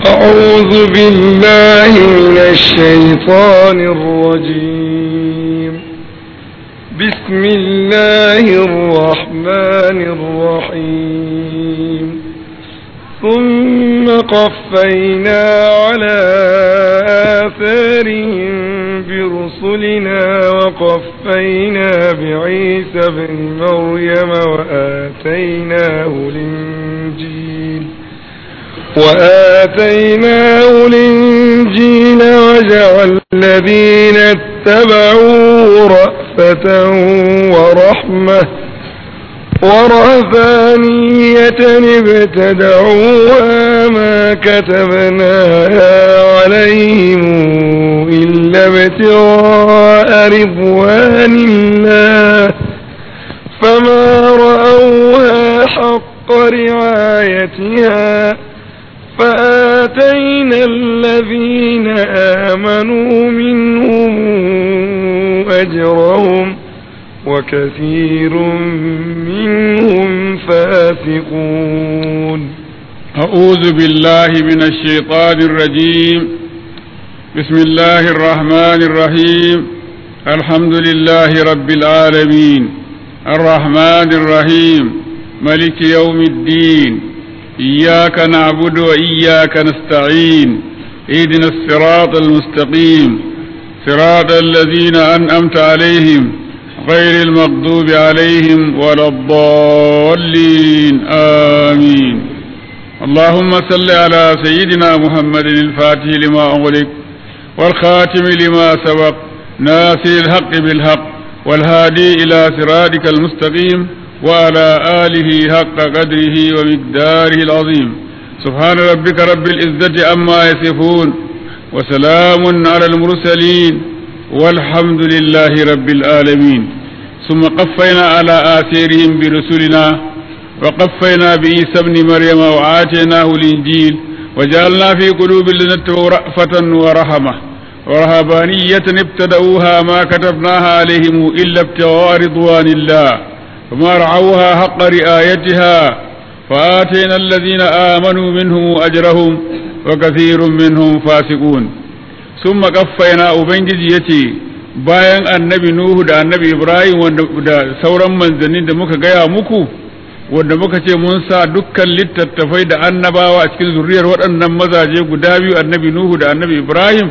أعوذ بالله من الشيطان الرجيم بسم الله الرحمن الرحيم ثم قفينا على آثارهم برسلنا وقفينا بعيسى ابن مريم وآتيناه الإنجيل وآتيناه الإنجيل وجعل الذين اتبعوه رأفة ورحمة ورهبانية ابتدعوها ما كتبناها عليهم إلا ابتغاء رضوان الله فما رأوها حق رعايتها فآتينا الذين آمنوا منهم أجرهم وكثير منهم فاسقون أعوذ بالله من الشيطان الرجيم بسم الله الرحمن الرحيم الحمد لله رب العالمين الرحمن الرحيم ملك يوم الدين إياك نعبد وإياك نستعين اهدنا الصراط المستقيم صراط الذين أنأمت عليهم غير المغضوب عليهم ولا الضالين آمين اللهم صل على سيدنا محمد الفاتح لما أغلق والخاتم لما سبق ناصر الحق بالحق والهادي إلى صراطك المستقيم وعلى آله حق قدره ومقداره العظيم سبحان ربك رب العزة عما يصفون وسلام على المرسلين والحمد لله رب العالمين ثم قفينا على آثارهم برسلنا وقفينا بعيسى ابن مريم وآتيناه الإنجيل وجعلنا في قلوب الذين اتبعوا رأفة ورحمة ورهبانية ابتدأوها ما كتبناها عليهم إلا ابتغاء رضوان الله فما رعوها حق رعايتها فآتينا الذين آمنوا منهم أجرهم وكثير منهم فاسقون ثم قفينا أبنجي يتي bayan annabi Nuhu da annabi Ibrahim da sauran manzanni da muka gaya muku wanda muka ce mun sa dukkan littattafai da annabawa a cikin zuriyar waɗannan mazaje guda biyu annabi Nuhu da annabi Ibrahim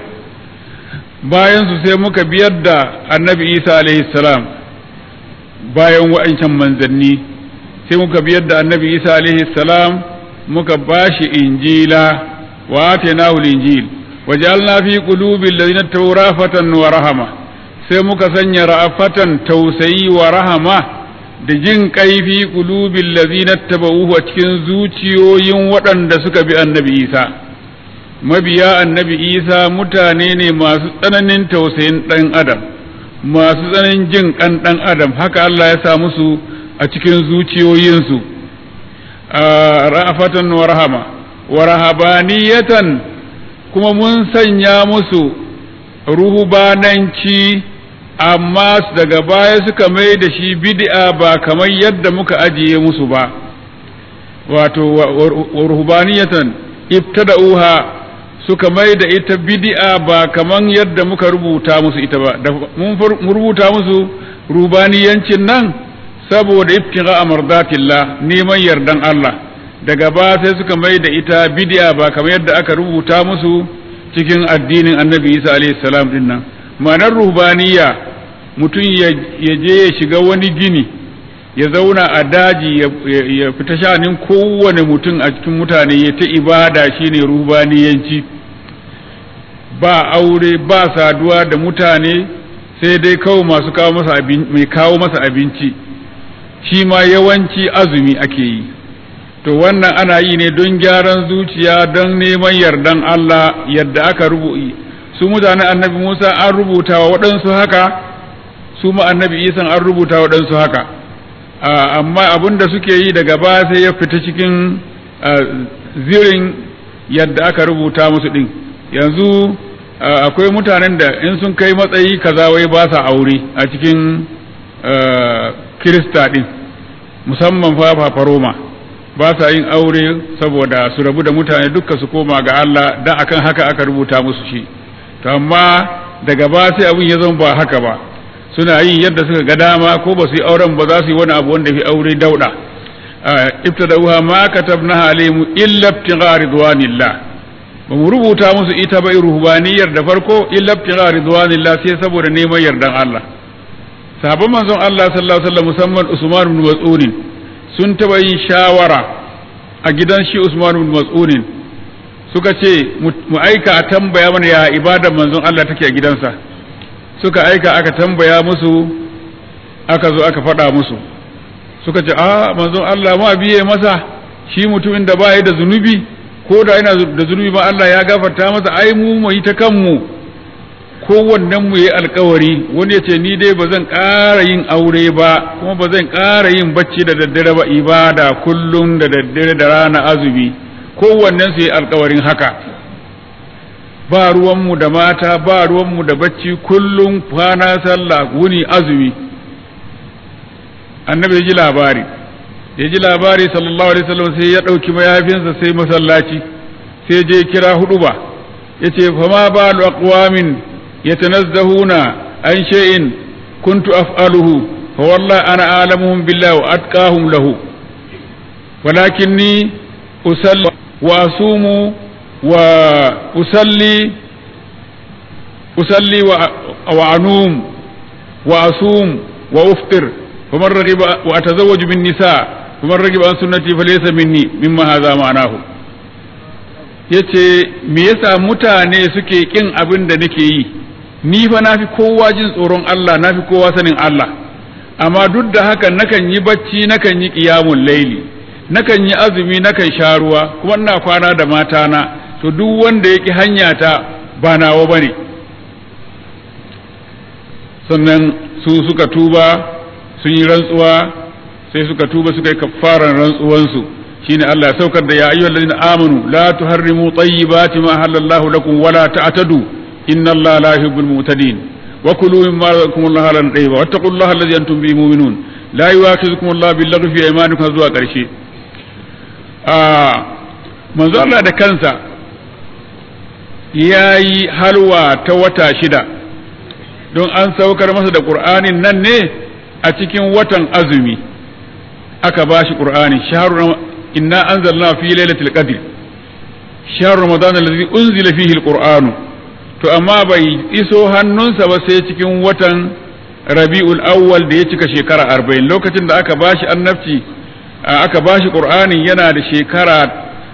bayan su sai muka biyar da annabi Isa alaihi salam bayan wa'ancan manzanni sai muka biyar da annabi Isa alaihi salam muka bashi injila wa atainahu injil wajalna fi qulubil ladina tawrafatan wa rahama sai muka sanya ra'afatan tausayi wa rahama da jin kaifi qulubil ladina tabauhu a cikin zuciyoyin waɗanda suka bi annabi Isa mabiya annabi Isa mutane ne masu tsananin tausayin ɗan adam masu tsananin jin ƙan ɗan adam haka Allah ya sa musu a cikin zuciyoyinsu ra'afatan wa rahama wa rahabaniyatan kuma mun sanya musu ruhubananci amma daga baya suka mai da shi bid'a ba kamar yadda muka ajiye musu ba wato wa ruhubaniyatan ibtada'uha suka mai da ita bid'a ba kamar yadda muka rubuta musu ita ba mun rubuta musu rubaniyancin nan saboda ibtigha amardatillah neman yardan Allah daga ba sai suka mai da ita bid'a ba kamar yadda aka rubuta musu cikin addinin annabi isa alaihi salam din nan ma'anar ruhbaniya mutum ya je ya shiga wani gini ya zauna a daji ya fita shanin kowane mutum a cikin mutane ya ta ibada shine ruhbaniyanci ba aure ba saduwa da mutane sai dai kawo masu kawo masa mai kawo masa abinci shi ma yawanci azumi ake yi to wannan ana yi ne don gyaran zuciya don neman yardan Allah yadda aka rubuta su mutanen annabi Musa an rubuta wa waɗansu haka su ma annabi Isa an rubuta wa waɗansu haka amma abin da suke yi daga baya sai ya fita cikin zirin yadda aka rubuta musu ɗin yanzu akwai mutanen da in sun kai matsayi kaza wai ba sa aure a cikin kirista ɗin musamman fa Roma ba sa yin aure saboda su rabu da mutane dukka su koma ga Allah da akan haka aka rubuta musu shi to amma daga ba sai abin ya zama ba haka ba suna yin yadda suka ga dama ko ba su yi auren ba za su yi wani abu wanda fi aure dauda ibtada'uha ma katabna alaihim illa ibtigha ridwanillah ba mu rubuta musu ita ba ruhbaniyar da farko illa ibtigha ridwanillah sai saboda neman yardan Allah sahabban manzon Allah sallallahu alaihi wasallam musamman Usman ibn Mas'ud sun taba yin shawara a gidan shi Usman ibn Mas'ud suka ce mu aika a tambaya mana ya ibadar manzon Allah take a gidansa suka aika aka tambaya musu aka zo aka faɗa musu suka ce a manzon Allah ma biye masa shi mutumin da baya da zunubi ko da yana da zunubi ma Allah ya gafarta masa ai mu mu yi ta kanmu kowannen mu yi alkawari wani ya ce ni dai ba zan ƙara yin aure ba kuma ba zan ƙara yin bacci da daddare ba ibada kullum da daddare da rana azumi kowannen su yi alkawarin haka ba ruwanmu da mata ba ruwanmu da bacci kullum kwana sallah wuni azumi annabi ya ji labari ya ji labari sallallahu alaihi wasallam sai ya ɗauki mayafinsa sai masallaci sai je kira hudu ba ya ce fama ba lu aqwamin yatanazzahuna an shay'in kuntu af'aluhu fa wallahi ana alamuhum billahi wa atqahum lahu walakinni usalli wa asumu wa usalli usalli wa anum wa asum wa uftir فمن رغب واتزوج من نساء فمن رغب عن سنتي فليس مني مما هذا معناه yace me yasa mutane suke kin abin da nake yi ni fa nafi kowa jin tsoron Allah nafi kowa sanin Allah amma duk da haka nakan yi bacci nakan yi qiyamul laili nakan yi azumi nakan sha ruwa kuma ina kwana da matana to duk wanda yake hanya ta ba nawa bane sannan su suka tuba sun yi rantsuwa sai suka tuba suka yi kafaran rantsuwansu shine Allah ya saukar da ya ayyuhal ladina amanu la tuharrimu tayyibati ma halallahu lakum wala ta'tadu inna Allah la yuhibbul mu'tadin wa kulu mimma razaqakum Allah halan tayyiba wattaqullaha alladhi antum bihi mu'minun la yu'akhidhukum Allah bil laghwi fi aymanikum zuwa karshe a manzo Allah da kansa yayi halwa ta wata shida don an saukar masa da Qur'anin nan ne a cikin watan azumi aka ba shi ƙur'ani shahru inna anzalna fi lailatul qadr shahru ramadan allazi unzila fihi alquran to amma bai iso hannunsa ba sai cikin watan rabiul awwal da ya cika shekara 40 lokacin da aka bashi annabci aka bashi qur'ani yana da shekara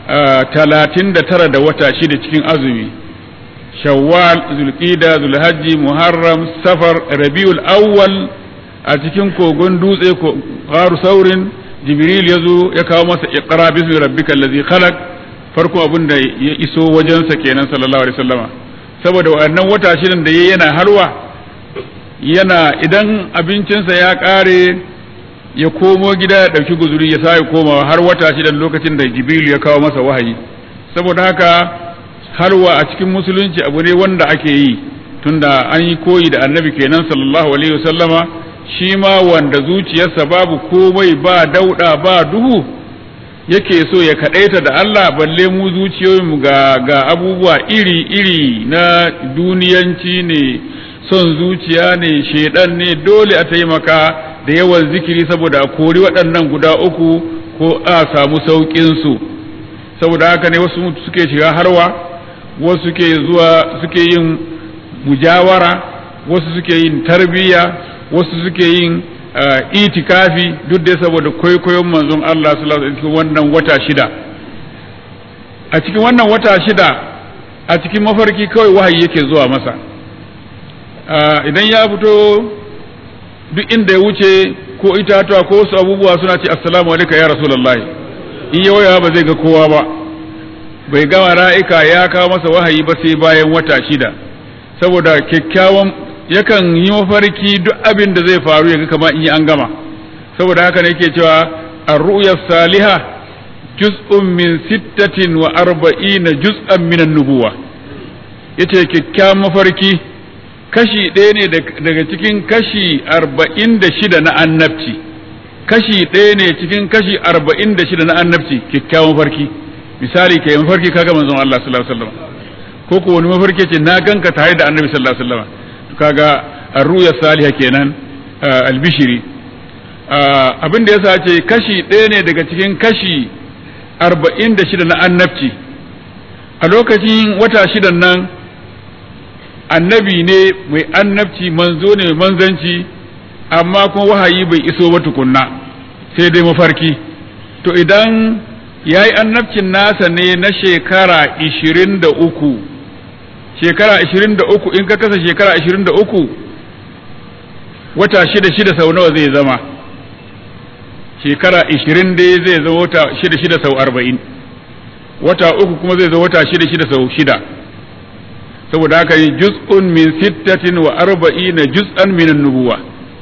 39 da wata shida cikin azumi shawwal zulqida zulhajji muharram safar rabiul awwal a cikin kogon dutse faru saurin jibril ya zo ya kawo masa iqra bismi rabbika allazi khalaq farko abin da ya iso wajensa kenan sallallahu alaihi wasallama saboda wannan wata shirin da yayi yana halwa yana idan abincinsa ya kare ya komo gida ya dauki guzuri ya sai komawa har wata shidan lokacin da jibril ya kawo masa wahayi saboda haka halwa a cikin musulunci abu ne wanda ake yi tunda an yi koyi da annabi kenan sallallahu alaihi wasallama shi ma wanda zuciyarsa babu komai ba dauda ba duhu yake so ya kadaita da Allah balle mu zuciyoyinmu ga ga abubuwa iri-iri na duniyanci ne son zuciya ne shedan ne dole a taimaka da yawan zikiri saboda a kori waɗannan guda uku ko a samu sauƙin su saboda haka ne wasu suke shiga harwa wasu suke zuwa suke yin mujawara wasu suke yin tarbiyya wasu suke yin itikafi duk dai saboda kwaikwayon manzon Allah sallallahu alaihi cikin wannan wata shida a cikin wannan wata shida a cikin mafarki kawai wahayi yake zuwa masa idan ya fito duk inda ya wuce ko itatuwa ko wasu abubuwa suna ce assalamu alaikum ya rasulullahi in ya waya ba zai ga kowa ba bai gama ra'ika ya kawo masa wahayi ba sai bayan wata shida saboda kyakkyawan yakan yi mafarki duk abin da zai faru ya ga kama in yi an gama saboda haka ne yake cewa ar-ru'ya salihah juz'un min sittatin wa arba'ina juz'an min an-nubuwa yace kyakkyawan mafarki kashi ɗaya ne daga cikin kashi arba'in da shida na annabci kashi ɗaya ne cikin kashi arba'in da shida na annabci kyakkyawan mafarki misali ka yi mafarki kaga manzon Allah sallallahu alaihi wasallam ko ko wani mafarki ce na ganka tare da annabi sallallahu alaihi wasallam kaga arruya salihah kenan albishiri abin da yasa ce kashi ɗaya ne daga cikin kashi arba'in da shida na annabci a lokacin wata shidan nan annabi ne mai annabci manzo ne mai manzanci amma kuma wahayi bai iso ba tukunna sai dai mafarki to idan ya yi annabcin nasa ne na shekara ishirin da uku shekara ishirin da uku in ka kasa shekara ishirin da uku wata shida shida sau nawa zai zama shekara ishirin dai zai zama wata shida shida sau arba'in wata uku kuma zai zama wata shida shida sau shida saboda haka yi juz'un min sittatin wa arba'ina juz'an min nubuwa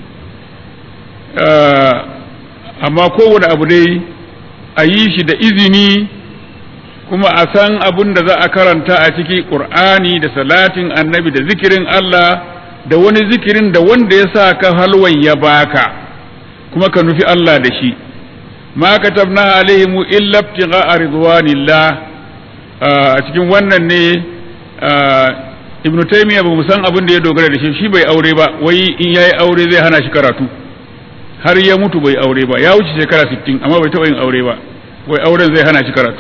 amma kowane abu dai a yi shi da izini kuma a san abun da za a karanta a ciki ƙur'ani da salatin annabi da zikirin Allah da wani zikirin da wanda ya sa ka halwan ya baka kuma ka nufi Allah da shi ma katabna alaihimu illa ibtigha ridwanillah a cikin wannan ne ibn taymiya ba mu san abin da ya dogara da shi shi bai aure ba wai in yayi aure zai hana shi karatu har ya mutu bai aure ba ya wuce shekara 60 amma bai taɓa yin aure ba wai auren zai hana shi karatu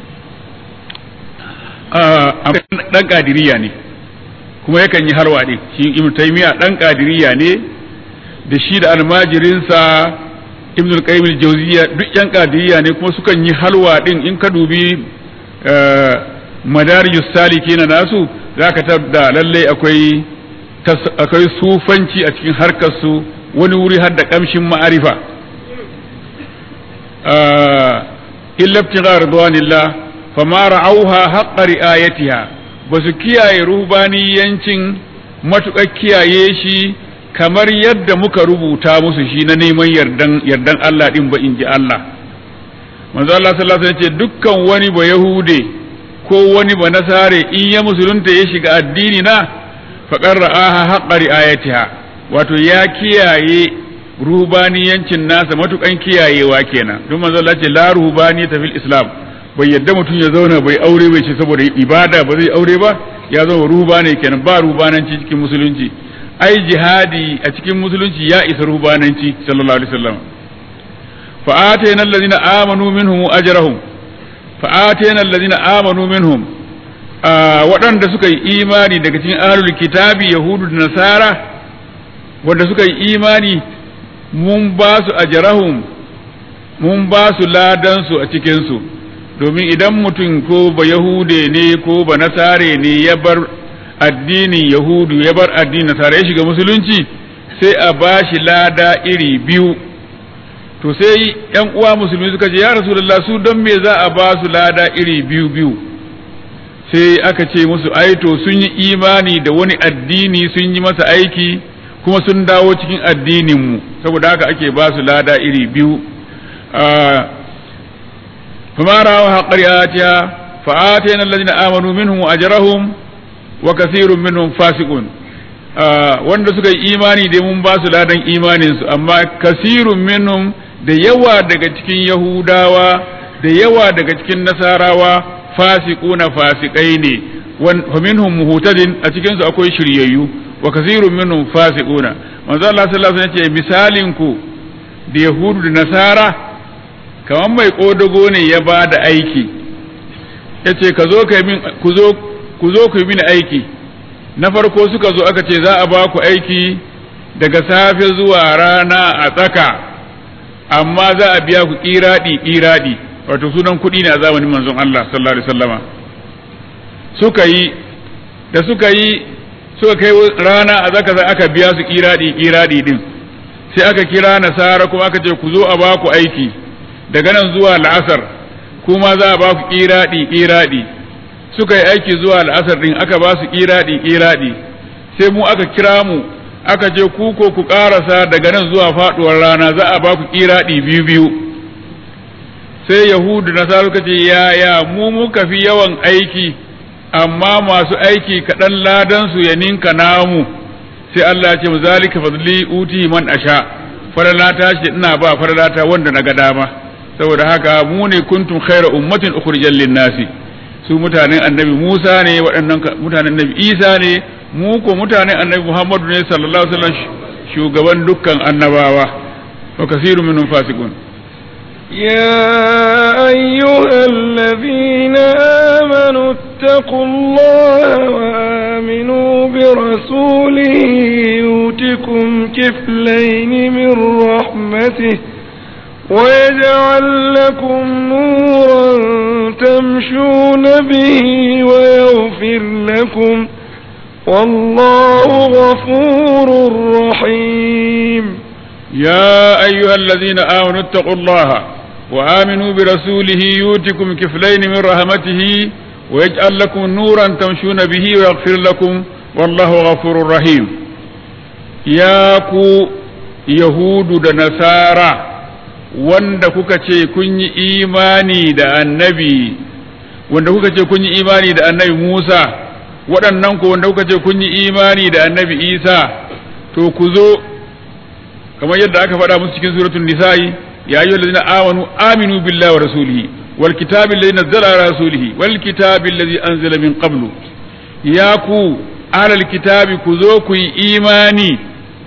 dan kadiriya ne kuma yakan yi harwa ɗin shi ibn taymiya dan kadiriya ne da shi da almajirinsa ibn al-qayyim al-jawziyya duk yan kadiriya ne kuma sukan yi halwa ɗin in ka dubi madarijus salikina nasu zaka tabda lalle akwai akwai sufanci a cikin harkar su wani wuri har da kamshin ma'arifa illa ibtigha ridwanillah fama ra'auha haqqa ri'ayatiha basu kiyaye ruhbaniyancin matuƙar kiyaye shi kamar yadda muka rubuta musu shi na neman yardan yardan Allah din ba in ji Allah manzo Allah sallallahu alaihi wasallam ce dukkan wani ba yahude ko wani ba nasare in ya musulunta ya shiga addini na faqar ra'aha haqqa ri'ayatiha wato ya kiyaye ruhbaniyancin nasa matukan kiyayewa kenan don manzo Allah ce la ruhbaniyata fil islam bai yadda mutum ya zauna bai aure bai ce saboda ibada ba zai aure ba ya zama ruhbani kenan ba ruhbananci cikin musulunci ai jihadi a cikin musulunci ya isa ruhbananci sallallahu alaihi wasallam fa atayna allazina amanu minhum ajrahum fa atayna allazina amanu minhum waɗanda suka yi imani daga cikin ahlul kitabi yahudu da nasara wanda suka yi imani mun ba su ajrahum mun ba su ladan su a cikin su domin idan mutum ko ba yahude ne ko ba nasare ne ya bar addinin yahudu ya bar addinin nasara ya shiga musulunci sai a ba shi lada iri biyu to sai yan uwa musulmi suka ce ya rasulullah su don me za a ba su lada iri biyu biyu sai aka ce musu ai to sun yi imani da wani addini sun yi masa aiki kuma sun dawo cikin addininmu saboda haka ake ba su lada iri biyu فما رأوا حق رعايتها فآتينا الذين آمنوا منهم أجرهم وكثير منهم فاسقون wanda suka yi imani da mun ba su ladan imaninsu amma kasirun minhum da yawa daga cikin yahudawa da yawa daga cikin nasarawa fasiquna fasikai ne wa minhum muhtadin a cikin su akwai shiryayyu wa kasirun minhum fasiquna manzo Allah sallallahu alaihi wasallam ya ce misalin ku da yahudu da nasara kamar mai ƙodago ne ya ba da aiki ya ce ku zo ku yi mini aiki na farko suka zo aka ce za a ba ku aiki daga safe zuwa rana a tsaka amma za a biya ku ƙiraɗi ƙiraɗi wato sunan kuɗi ne a zamanin manzon Allah sallallahu alaihi wasallama suka yi da suka yi suka kai rana a tsaka aka biya su ƙiraɗi ƙiraɗi din sai aka kira nasara kuma aka ce ku zo a ba ku aiki daga nan zuwa la'asar kuma za a ba ku ƙiraɗi ƙiraɗi suka yi aiki zuwa la'asar ɗin aka ba su ƙiraɗi ƙiraɗi sai mu aka kira mu aka ce ku ko ku ƙarasa daga nan zuwa faɗuwar rana za a ba ku ƙiraɗi biyu biyu sai yahudu na sa suka ce yaya mu muka fi yawan aiki amma masu aiki kaɗan ladan su ya ninka namu sai Allah ya ce zalika fadli uti man asha faralata shi ina ba faralata wanda na ga dama saboda haka mu ne kuntum khaira ummatin ukhrijal lin-nasi su mutanen annabi Musa ne waɗannan mutanen annabi Isa ne mu ko mutanen annabi Muhammadu ne sallallahu alaihi wasallam shugaban dukkan annabawa wa kasirun minhum fasiqun يا أيها الذين آمنوا اتقوا الله وآمنوا برسوله يؤتكم كفلين من رحمته ويجعل لكم نورا تمشون به ويغفر لكم والله غفور رحيم يا أيها الذين آمنوا اتقوا الله وآمنوا برسوله يؤتكم كفلين من رحمته ويجعل لكم نورا تمشون به ويغفر لكم والله غفور رحيم يا كو يهود نصارى wanda kuka ce kun yi imani da annabi wanda kuka ce kun yi imani da annabi Musa waɗannan ku wanda kuka ce kun yi imani da annabi Isa to ku zo kamar yadda aka faɗa musu cikin suratul nisa'i ya ayyuhal ladina amanu aminu billahi wa rasulihi wal kitabi alladhi nazzala ala rasulihi wal kitabi alladhi anzala min qablu ya ku ahlal kitabi ku zo ku yi imani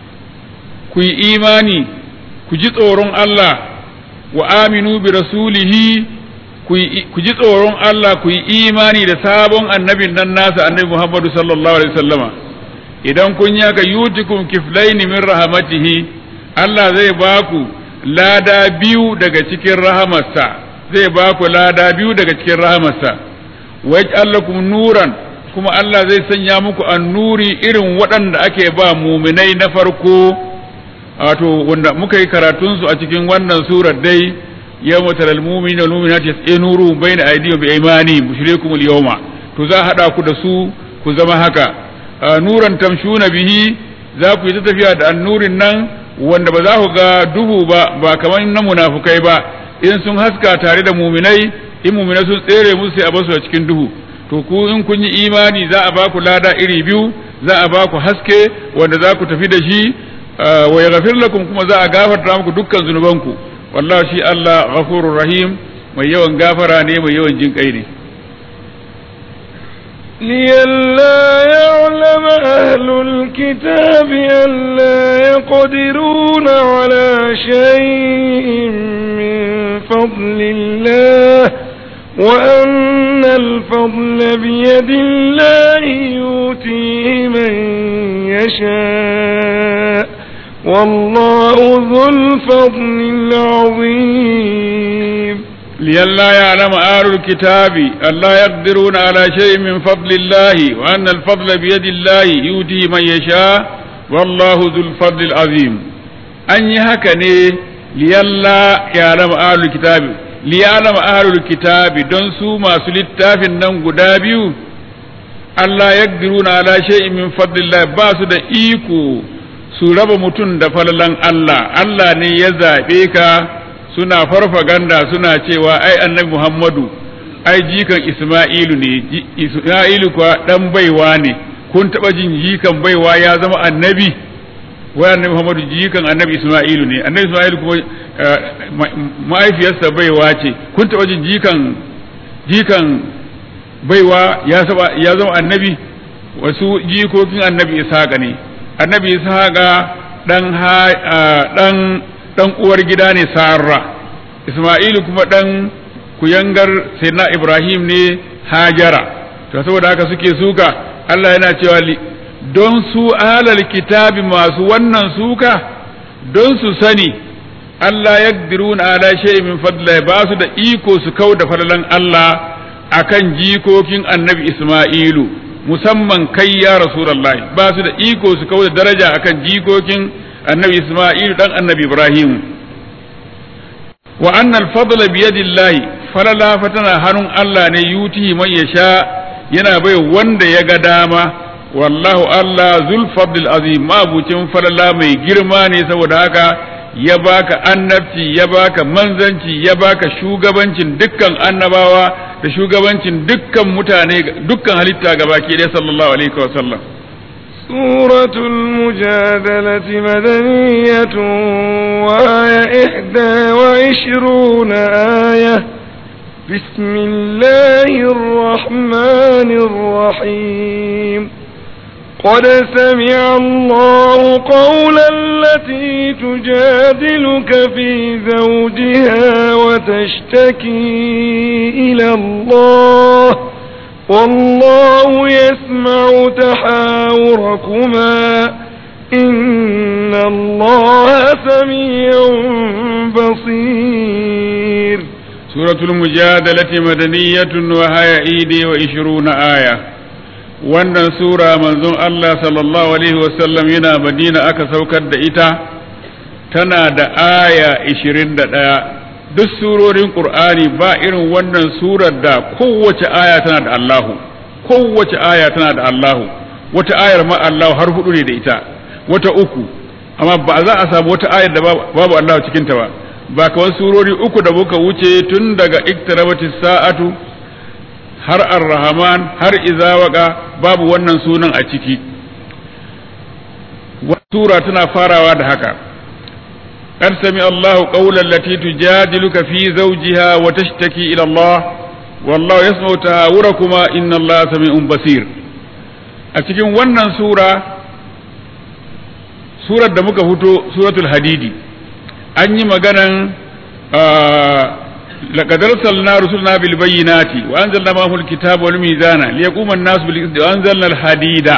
ku yi imani ku ji tsoron Allah wa aminu bi rasulihi ku ji tsoron Allah ku yi imani da sabon annabin nan nasa annabi Muhammadu sallallahu alaihi wasallama idan kun yi haka yutikum kiflaini min rahmatihi Allah zai ba ku lada biyu daga cikin rahamarsa zai ba ku lada biyu daga cikin rahamarsa wa yaj'alakum nuran kuma Allah zai sanya muku annuri irin waɗanda ake ba muminai na farko wato wanda muka yi karatun su a cikin wannan surar dai yawma taral mu'minina wal mu'minati yas'inuru bayna aydihim bi aymani bushrikum al yawma to za hada ku da su ku zama haka nuran tamshuna bihi za ku yi ta tafiya da annurin nan wanda ba za ku ga duhu ba ba kamar na munafukai ba in sun haska tare da muminai in muminai sun tsere musu sai a basu a cikin duhu to ku in kun yi imani za a ba ku lada iri biyu za a ba ku haske wanda za ku tafi da shi wa yaghfir lakum kuma za a gafarta muku dukkan zunubanku wallahi shi Allah ghafurur rahim mai yawan gafara ne mai yawan jin kai ne لئلا يعلم أهل الكتاب ألا يقدرون على شيء من فضل الله وأن الفضل بيد الله يؤتيه من يشاء والله ذو الفضل العظيم لئلا يعلم أهل الكتاب ألا يقدرون على شيء من فضل الله وأن الفضل بيد الله يؤتيه من يشاء والله ذو الفضل العظيم أن يهكني لئلا يعلم أهل الكتاب ليعلم أهل الكتاب دون سو ما سلتا في النم قدابيو ألا يقدرون على شيء من فضل الله باسو دا إيكو su raba mutum da falalan Allah Allah ne ya zaɓe ka suna farfaganda suna cewa ai annabi Muhammadu ai jikan Isma'ilu ne Isma'ilu kuwa dan baiwa ne kun taɓa jin jikan baiwa ya zama annabi wai annabi Muhammadu jikan annabi Isma'ilu ne annabi Isma'ilu kuma mahaifiyarsa baiwa ce kun taɓa jin jikan jikan baiwa ya zama annabi wasu jikokin annabi Ishaqa ne annabi Ishaqa dan dan dan uwar gida ne Sarra Isma'ilu kuma dan kuyangar Sayyidina Ibrahim ne Hajara to saboda haka suke suka Allah yana cewa don su alal kitabi masu wannan suka don su sani Allah ya ala shay'in min fadla ba su da iko su kau da falalan Allah akan jikokin annabi Isma'ilu musamman kai ya Rasulullahi ba su da iko su kau da daraja akan jikokin annabi Isma'ilu dan annabi Ibrahim wa annal fadla biyadillahi falala fatana hannun Allah ne yutihi man yasha yana bai wanda ya ga dama wallahu Allah zul fadl azim mabucin falala mai girma ne saboda haka ya baka annabci ya baka manzanci ya baka shugabancin dukkan annabawa da shugabancin dukkan mutane dukkan halitta gabaki ɗaya sallallahu alaihi wa sallam سورة المجادلة مدنية وآية إحدى وعشرون آية بسم الله الرحمن الرحيم قد سمع الله قول التي تجادلك في زوجها وتشتكي إلى الله والله يسمع تحاوركما إن الله سميع بصير سورة المجادلة مدنية وهي إيدي وعشرون آية wannan sura manzon Allah sallallahu alaihi wasallam yana madina aka saukar da ita tana da aya 21 duk surorin Qur'ani ba irin wannan surar da kowace aya tana da Allahu kowace aya tana da Allahu wata ayar ma Allahu har hudu ne da ita wata uku amma ba za a samu wata ayar da babu Allahu cikin ta ba ba kawai surori uku da muka wuce tun daga iktarabatis sa'atu har ar-rahman har izawaka babu wannan sunan a ciki sura tana farawa da haka قد سمع الله قول التي تجادلك في زوجها وتشتكي إلى الله والله يسمع تهاوركما إن الله سميع بصير أتكين ونن سورة سورة دمك هتو سورة الحديد أني مغانا آه لقد أرسلنا رسلنا بالبينات وأنزلنا معهم الكتاب والميزان ليقوم الناس بالقسط وأنزلنا الحديد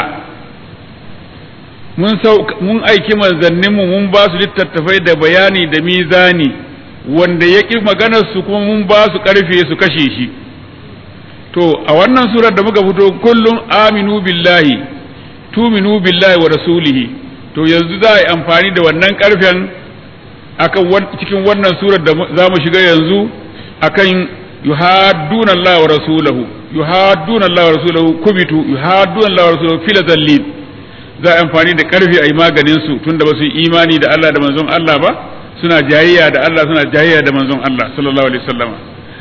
mun mun aiki manzanninmu mun ba su littattafai da bayani da mizani wanda ya ƙi maganar su kuma mun ba su ƙarfe su kashe shi to a wannan surar da muka fito kullum aminu billahi tuminu billahi wa rasulihi to yanzu za a yi amfani da wannan ƙarfen akan cikin wannan surar da za mu shiga yanzu akan yuhadduna Allah wa rasulahu yuhadduna Allah wa rasulahu kubitu yuhadduna Allah wa rasulahu fil zallin za a amfani da karfi a yi maganin su tunda ba su yi imani da Allah da manzon Allah ba suna jayayya da Allah suna jayayya da manzon Allah sallallahu alaihi wasallam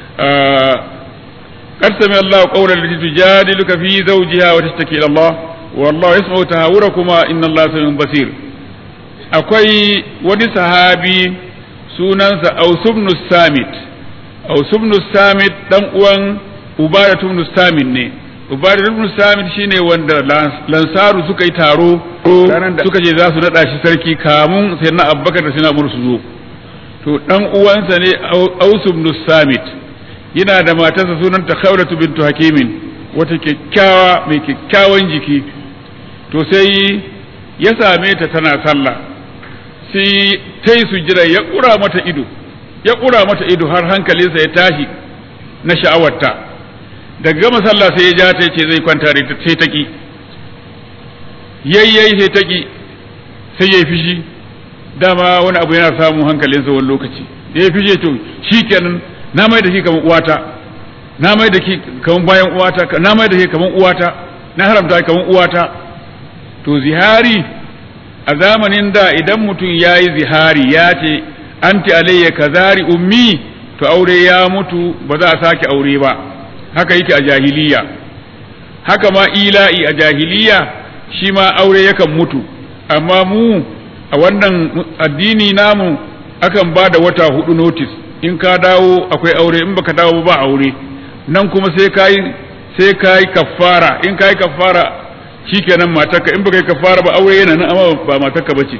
قد سمع الله قول التي تجادلك في زوجها وتشتكي الى الله والله يسمع تهاوركما ان الله سميع بصير akwai wani sahabi sunansa Ausubnu Samit Ausubnu Samit dan uwan Ubadatu ibn Samit ne Ubadatu ibn Samit shine wanda Lansaru suka yi taro suka ce za su nada shi sarki kamun sai na Abubakar da Sina su zo to dan uwansa ne Ausubnu Samit yana da matarsa sunanta Khawlatu bintu Hakimin wata kyakkyawa mai kyakkyawan jiki to sai ya same ta tana sallah sai ta yi sujjira ya ƙura mata ido ya ƙura mata ido har hankalinsa ya tashi na sha'awarta daga gama sallah sai ya ja ta ce zai kwanta da sai ta ki yayyai sai ta ki sai ya yi fishi dama wani abu yana samun hankalinsa wani lokaci da ya fishe to shikenan na mai da shi kamar uwata na mai da shi kamar bayan uwata na mai da shi kamar uwata na haramta kamar uwata to zihari a zamanin da idan mutum ya yi zihari ya ce anti alayya kazari ummi to aure ya mutu ba za a sake aure ba haka yake a jahiliya haka ma ila'i a jahiliya shi ma aure yakan mutu amma mu a wannan addini namu akan ba da wata hudu notice in ka dawo akwai aure in baka dawo ba aure nan kuma sai kai sai kai kaffara in kai kaffara shikenan matarka in baka yi kafara ba aure yana nan amma ba matarka bace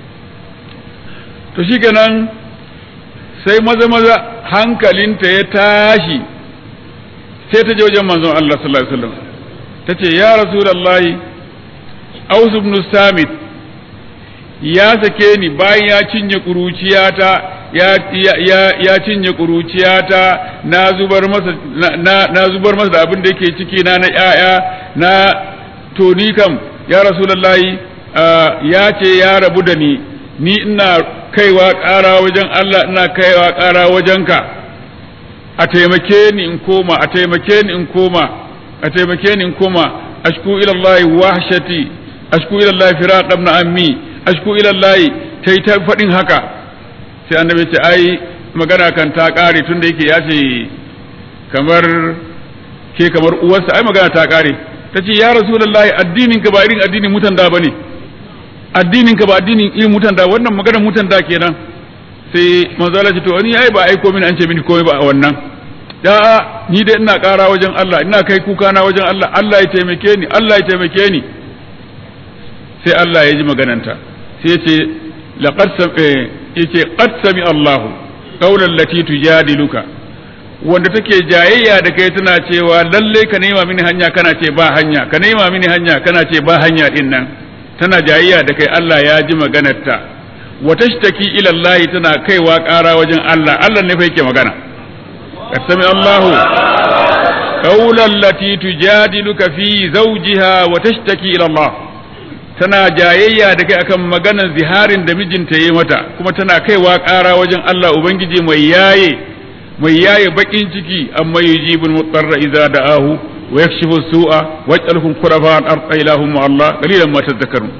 to shikenan sai maza maza hankalinta ya tashi sai ta je wajen manzon Allah sallallahu alaihi wasallam tace ya rasulullahi Aus ibn Samit ya sake ni bayan ya cinye kuruciyata ya ya ya cinye kuruciyata na zubar masa na na zubar masa da abin da yake ciki na na yaya na to ni kam ya rasulullahi ya ce ya rabu da ni ni ina kaiwa ƙara wajen Allah ina kaiwa ƙara wajenka a taimake ni in koma a taimake ni in koma a taimake ni in koma ashku ila Allah wahshati ashku ila Allah firaq ibn ammi ashku ila Allah tai ta fadin haka sai annabi ce ai magana kan ta kare tunda yake ya ce kamar ke kamar uwarsa ai magana ta kare ta ce ya rasulullahi addinin ka ba irin addinin mutan da bane addinin ka ba addinin irin mutan da wannan maganar mutan da kenan sai manzo Allah ce to ni ai ba aiko mini an ce mini komai ba a wannan da ni dai ina ƙara wajen Allah ina kai kuka na wajen Allah Allah ya taimake ni Allah ya taimake ni sai Allah ya ji magananta sai ya ce laqad yace qad sami Allahu qawlan lati tujadiluka wanda take jayayya da kai tana cewa lalle ka nema mini hanya kana ce ba hanya ka nema mini hanya kana ce ba hanya din nan tana jayayya da kai Allah ya ji maganarta wa tashtaki ila Allah tana kaiwa ƙara wajen Allah Allah ne fa yake magana qad sami Allahu qawlan lati tujadiluka fi zawjiha wa tashtaki ila Allah tana jayayya da kai akan maganar ziharin da mijinta yi mata kuma tana kaiwa ƙara wajen Allah Ubangiji mai yaye mai yaye bakin ciki amma yujibul mutarra idza da'ahu wa yakshifu su'a wa yaj'alukum khulafa al-ard ilahum ma Allah qalilan ma tadhakkarun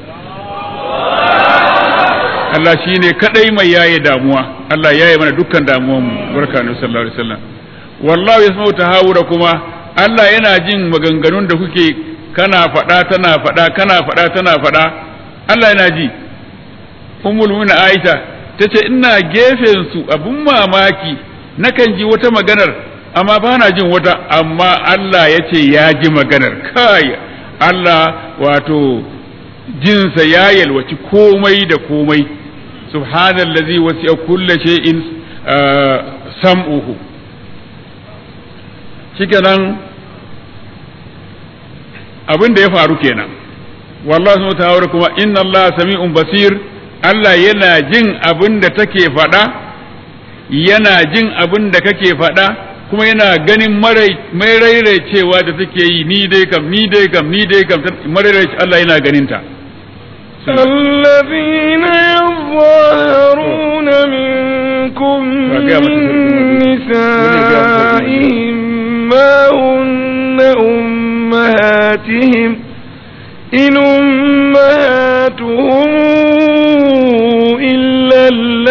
Allah shine kadai mai yaye damuwa Allah yaye mana dukkan damuwan mu barka ne sallallahu alaihi wasallam wallahu yasma'u tahawura kuma Allah yana jin maganganun da kuke kana faɗa tana faɗa kana faɗa tana faɗa Allah yana ji ummul mu'minin Aisha tace ina gefen su abun mamaki nakan ji wata maganar amma ba na jin wata amma Allah ya ce ya ji maganar kai Allah wato jinsa ya yalwaci komai da komai subhanallazi wasi'a kulli shay'in sam'uhu shikenan abin da ya faru kenan wallahi subhanahu ta'ala kuma inna Allah sami'un basir Allah yana jin abin da take faɗa yana jin abin da kake faɗa kuma yana ganin mai rairaicewa da take yi ni dai kam ni dai kam ni dai kam marairaice Allah yana ganin ta الذين يظاهرون منكم من نسائهم ما هن أمهاتهم إن أمهاتهم إلا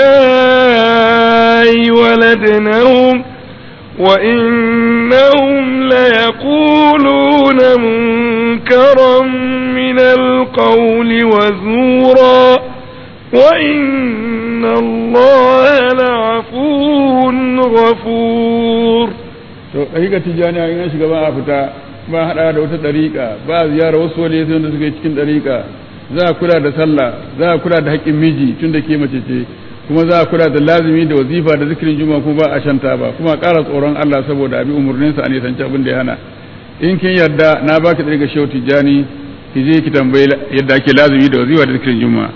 الله ولدنهم وإنهم ليقولون منكرا من القول وزورا وإن الله لعفو غفور to ɗariƙa tijjani in shiga ba a fita ba haɗa da wata ɗariƙa ba a ziyara wasu wani da suke cikin ɗariƙa za a kula da sallah za a kula da haƙƙin miji tun da ke mace ce kuma za a kula da lazimi da wazifa da zikirin juma kuma ba a shanta ba kuma ƙara tsoron Allah saboda abi umarninsa a nisanci abin da ya hana in kin yarda na baki ɗariƙa shehu tijjani ki je ki tambayi yadda ake lazimi da wazifa da zikirin juma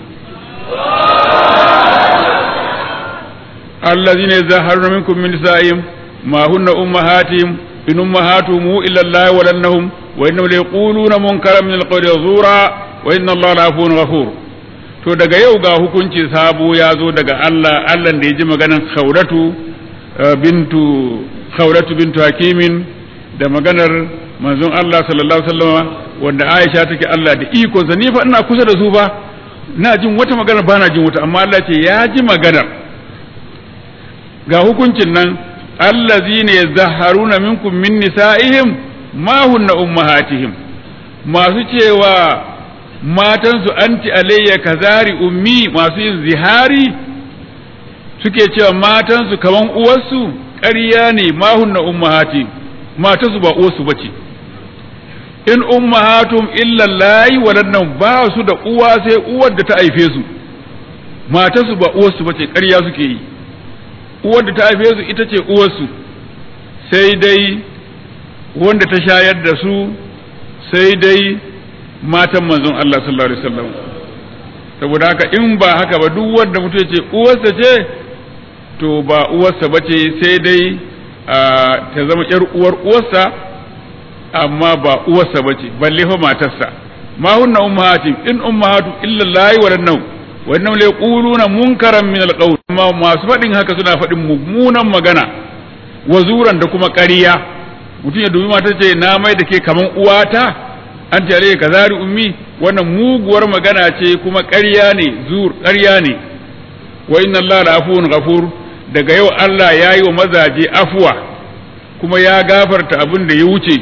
allazina yazharuna minkum min nisa'ihim ما هن أمهاتهم إن أمهاتهم إلا الله ولنهم وإنهم ليقولون منكرا من القول زورا وإن الله لعفو غفور to daga yau ga hukunci sabo ya zo daga Allah Allah da ya ji maganar Khawratu bintu Khawratu bintu Hakimin da maganar manzon Allah sallallahu alaihi wasallam wanda Aisha take Allah da iko sa ni fa ina kusa da su ba na jin wata magana ba na jin wata amma Allah ce ya ji maganar ga hukuncin nan allazina yazahharuna minkum min nisa'ihim ma hunna ummahatihim masu cewa matansu anti alayya kazari ummi masu yin zihari suke cewa matansu kaman uwarsu ƙarya ne ma hunna ummahati matansu ba uwarsu bace in ummahatum illa layi waɗannan ba su da uwa sai uwar da ta haife su matansu ba uwarsu bace ƙarya suke yi uwar da ta haife su ita ce uwarsu sai dai wanda ta shayar da su sai dai matan manzon Allah sallallahu alaihi wasallam saboda haka in ba haka ba duk wanda mutum ya ce uwarsa ce to ba uwarsa ba ce sai dai ta zama yar uwar uwarsa amma ba uwarsa ba ce balle fa matarsa ma hunna ummahatim in ummahatu illa lahi wa lannahu wannan lai quluna munkaran min alqawl amma masu faɗin haka suna faɗin mummunan magana wazuran da kuma ƙarya mutum ya dubi mata ce na mai da ke kaman uwata an tare ka zari ummi wannan muguwar magana ce kuma ƙarya ne zur ƙarya ne wa inna Allah la afuwun ghafur daga yau Allah ya yi wa mazaje afuwa kuma ya gafarta abin da ya wuce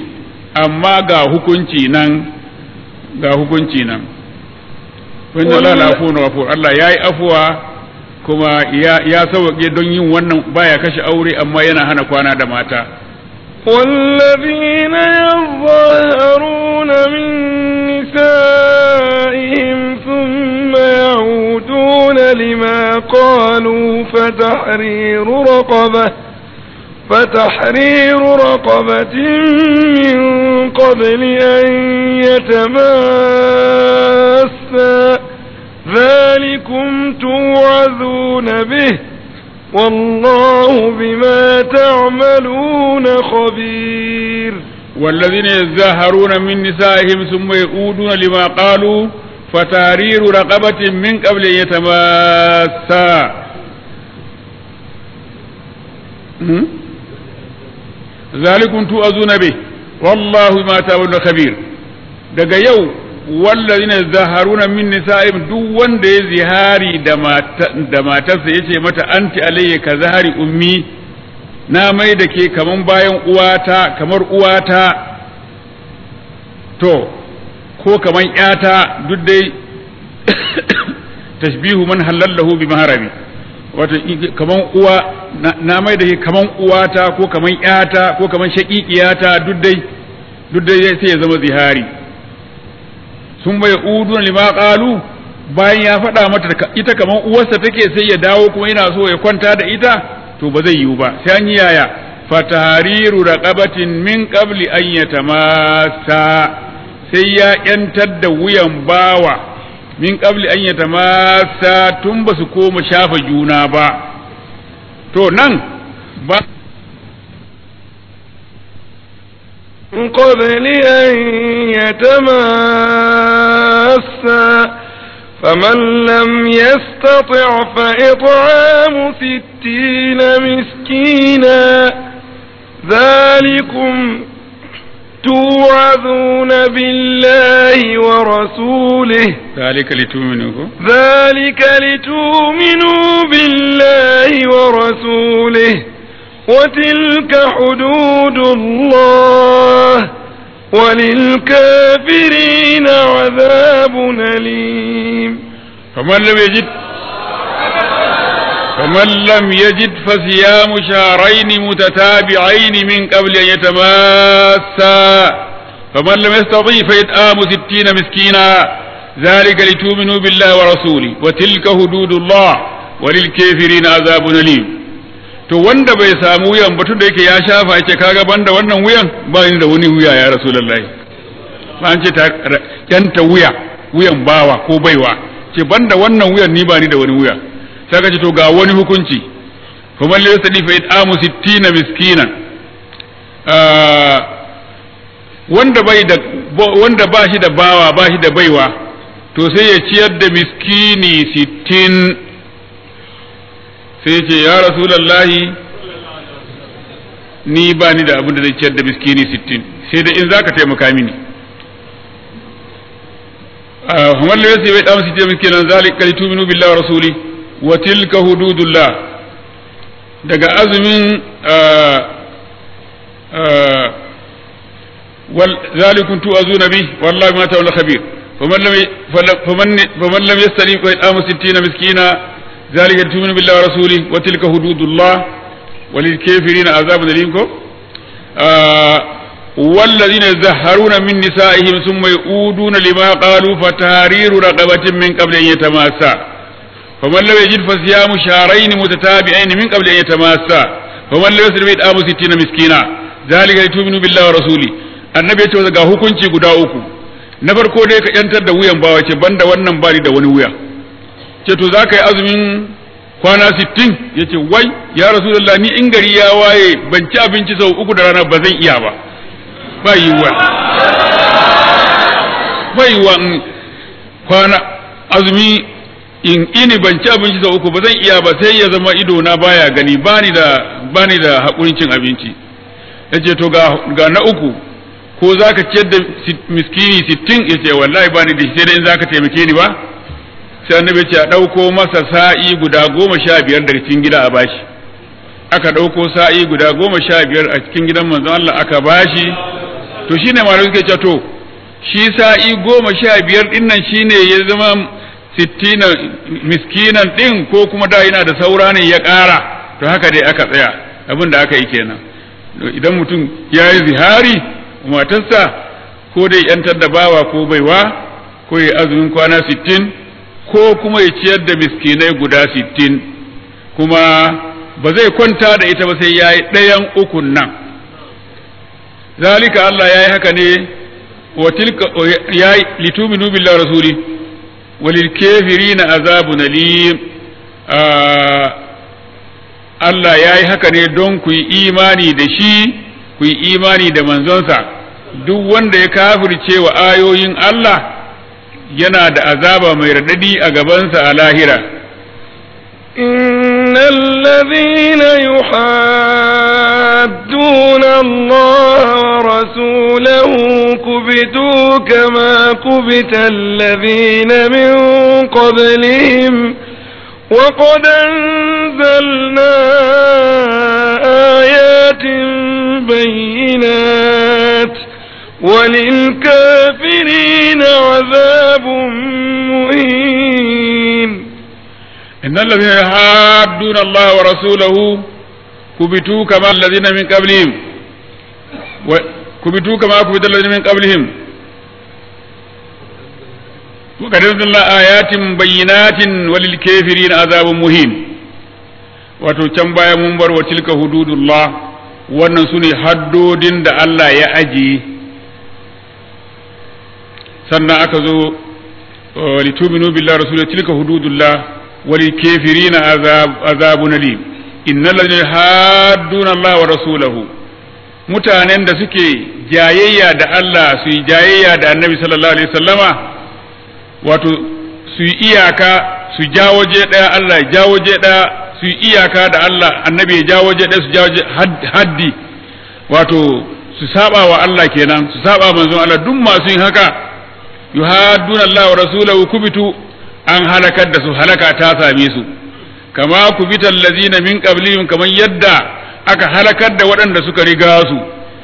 amma ga hukunci nan ga hukunci nan wanda Allah la afu wa Allah yayi afuwa kuma ya ya sauke don yin wannan baya kashe aure amma yana hana kwana da mata والذين يظاهرون من نسائهم ثم يعودون لما قالوا فتحرير رقبة فتحرير رقبة من قبل أن يتماسا ذلكم توعظون به والله بما تعملون خبير والذين يزاهرون من نسائهم ثم يؤودون لما قالوا فتحرير رقبة من قبل أن يتماسا ذلكم توعظون به والله بما تعملون خبير daga yau wallazina zaharuna min nisa'im duk wanda ya zihari da matarsa yace mata anti alayya ka zahari ummi na mai da ke kaman bayan uwata kamar uwata to ko kaman yata duk dai tashbihu man halallahu bi maharabi wato kaman uwa na mai da ke kaman uwata ko kaman yata ko kaman shaƙiƙiyata duk dai duk dai sai ya zama zihari sun bai udun lima qalu bayan ya faɗa mata ita kaman uwarsa take sai ya dawo kuma yana so ya kwanta da ita to ba zai yiwu ba sai an yi yaya fatahariru raqabatin min qabli an yatamassa sai ya yantar da wuyan bawa min qabli an yatamassa tun ba su koma shafa juna ba to nan ba من قبل أن يتماسا فمن لم يستطع فإطعام ستين مسكينا ذلكم توعظون بالله ورسوله ذلك لتؤمنوا ذلك لتؤمنوا بالله ورسوله وتلك حدود الله وللكافرين عذاب أليم فمن لم يجد فمن لم يجد فصيام شهرين متتابعين من قبل أن يتماسا فمن لم يستطيع فإطعام ستين مسكينا ذلك لتؤمنوا بالله ورسوله وتلك حدود الله وللكافرين عذاب أليم to wanda bai samu wuyan ba da yake ya shafa yake kaga banda wannan wuyan ba ni da wani wuya ya rasulullahi ba an ce ta yanta wuya wuyan bawa ko baiwa ce banda wannan wuyan ni ba ni da wani wuya sai ka ce to ga wani hukunci fa man laysa li fa it'amu 60 miskinan wanda bai da wanda ba shi da bawa ba shi da baiwa to sai ya ciyar da miskini 60 sai ce ya rasulallahi ni ba ni da abin da zai ciyar da miskini sittin sai da in za ka taimaka mini hamar da yasi bai damar sittin miskinan zalik kali tuminu billahi rasuli wa tilka hududullah daga azumin zalikun tu'azuna bi wallahi ma ta'ala khabir faman lam faman lam yastali fa idamu 60 miskina ذلك تؤمن بالله ورسوله وتلك حدود الله وللكافرين عذاب أليم آه والذين يزهرون من نسائهم ثم يؤودون لما قالوا فتحرير رقبة من قبل أن يتماسا فمن لم يجد فصيام شهرين متتابعين من قبل أن يتماسا فمن لم يسر بإطعام ستين مسكينا ذلك لتؤمنوا بالله ورسوله annabi ya ce ga hukunci guda uku na farko dai ka yantar da wuyan bawa ce banda wannan bari da wani wuya ce to za ka yi azumin kwana sittin ya ce wai ya rasulullah ni in gari ya waye ban ci abinci sau uku da rana ba zan iya ba ba yiwuwa ba yiwuwa in kwana azumi in ini ban ci abinci sau uku ba zan iya ba sai ya zama ido na baya gani bani da bani da hakurin cin abinci yace to ga ga na uku ko zaka ciyar da miskini sittin yace wallahi bani da sai dai in zaka taimake ni ba sai annabi ce a ɗauko masa sa'i guda goma sha biyar daga cikin gida a bashi aka ɗauko sa'i guda goma sha biyar a cikin gidan manzon Allah aka bashi to shine malamai suke cewa to shi sa'i goma sha biyar din nan shine ya zama sittina miskinan din ko kuma da yana da saura ne ya ƙara to haka dai aka tsaya abin da aka yi kenan idan mutum ya yi zihari matarsa ko dai yantar da bawa ko baiwa ko ya azumin kwana sittin ko kuma ya ciyar da miskinai guda sittin kuma ba zai kwanta da ita ba sai ya yi ɗayan ukun nan zalika Allah ya yi haka ne wa tilka ya yi lituminu billahi rasuli walil kafirina azabun alim Allah ya yi haka ne don ku yi imani da shi ku yi imani da manzonsa duk wanda ya kafirce wa ayoyin Allah yana da azaba mai raɗaɗi a gabansa a lahira إن الذين يحادون الله ورسوله كبتوا كما كبت الذين من قبلهم وقد أنزلنا آيات بينات وللكافرين عذاب مهين إن الذين يحادون الله ورسوله كبتوا كما الذين من قبلهم كبتوا كما كبت الذين من قبلهم وقد أنزلنا آيات بينات وللكافرين عذاب مهين wato can baya mun bar wa tilka hududullah wannan su ne haddodin da Allah ya ajiye sannan aka zo lituminu billahi rasulullah tilka hududullah walil kafirina azab azabun alim innal ladina hadduna Allah wa rasulahu mutanen da suke jayayya da Allah su yi jayayya da Annabi sallallahu alaihi wasallama wato su yi iyaka su ja waje daya Allah ya ja waje daya su yi iyaka da Allah Annabi ya ja waje daya su ja waje haddi wato su saba wa Allah kenan su saba manzon Allah duk masu yin haka yuhadduna Allah wa rasulahu kubitu an halakar da su halaka ta same su kama kubital lazina min qablihim kaman yadda aka halakar da waɗanda suka riga su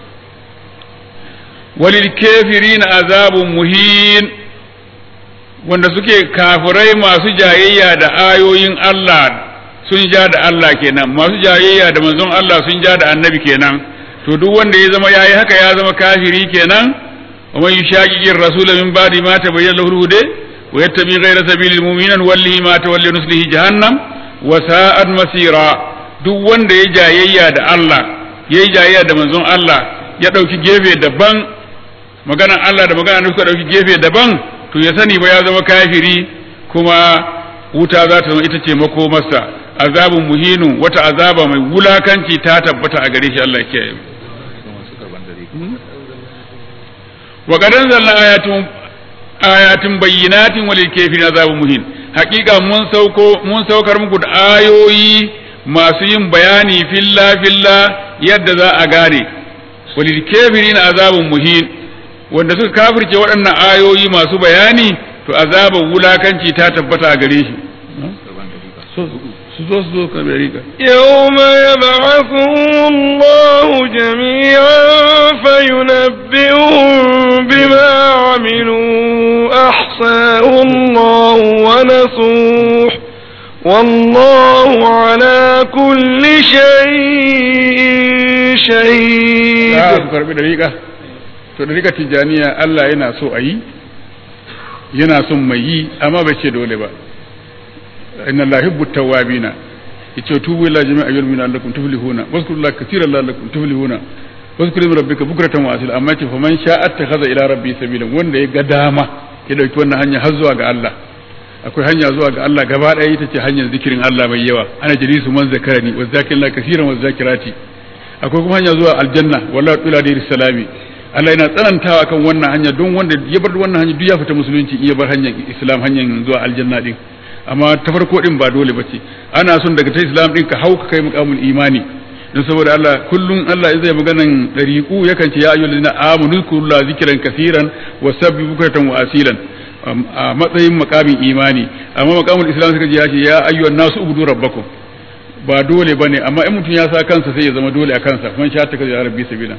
walil kafirin azabun muhin wanda suke kafirai masu jayayya da ayoyin Allah sun ja da Allah kenan masu jayayya da manzon Allah sun ja da annabi kenan to duk wanda ya zama yayi haka ya zama kafiri kenan wa man yushaqiqir rasula min ba'di ma tabayyana lahu hude wa yattabi ghayra sabilil mu'minin wallahi ma tawalla nuslihi jahannam wa sa'at masira duk wanda ya jayayya da Allah yayi jayayya da manzon Allah ya dauki gefe daban maganan Allah da maganan suka dauki gefe daban to ya sani ba ya zama kafiri kuma wuta za ta zama ita ce makomarsa azabun muhinu wata azaba mai wulakanci ta tabbata a gare shi Allah ya kiyaye wa qadan zalna ayatun ayatin bayyinatin walil kafirin azabun muhin hakika mun sauko mun saukar muku da ayoyi masu yin bayani filla filla yadda za a gane walil kafirin azabun muhin wanda suka kafirce waɗannan ayoyi masu bayani to azabar wulakanci ta tabbata a gare shi su zo su zo ka rika يوم يبعثهم الله جميعا فينبئهم بما عملوا أحصاه الله ونسوح والله على كل شيء شهيد za su karbi dariƙa to dariƙa tijaniya Allah yana so a yi yana son mai yi amma bai ce dole ba inna Allah yuhibbu tawwabina yace tubu ila jami'a ayyul min allakum tuflihuna wazkurullaha katiran la'allakum tuflihuna wazkuru rabbika bukratan wa asila amma ce faman sha'a attakhadha ila rabbi sabilan wanda ya ga dama ya dauki wannan hanya har zuwa ga Allah akwai hanya zuwa ga Allah gaba ɗaya ita ce hanyar zikirin Allah mai yawa ana jalisu man zakarani wa zakirina kaseeran wa zakirati akwai kuma hanya zuwa aljanna wallahi tula da salami Allah yana tsanantawa kan wannan hanya don wanda ya bar wannan hanya duk ya fita musulunci in ya bar hanyar islam hanyar zuwa aljanna din amma ta farko din ba dole bace ana son daga ta islam din ka hauka kai muqamul imani don saboda Allah kullum Allah zai maganan dariqu yakan ce ya ayyuhal ladina amanu kullu zikran kaseeran wa sabbihu bukratan wa asilan a matsayin makamin imani amma makamin islam suka ji ya ce ya ayyuhan nasu ubudu rabbakum ba dole bane amma in mutum ya sa kansa sai ya zama dole a kansa man sha ta kaza rabbi sabila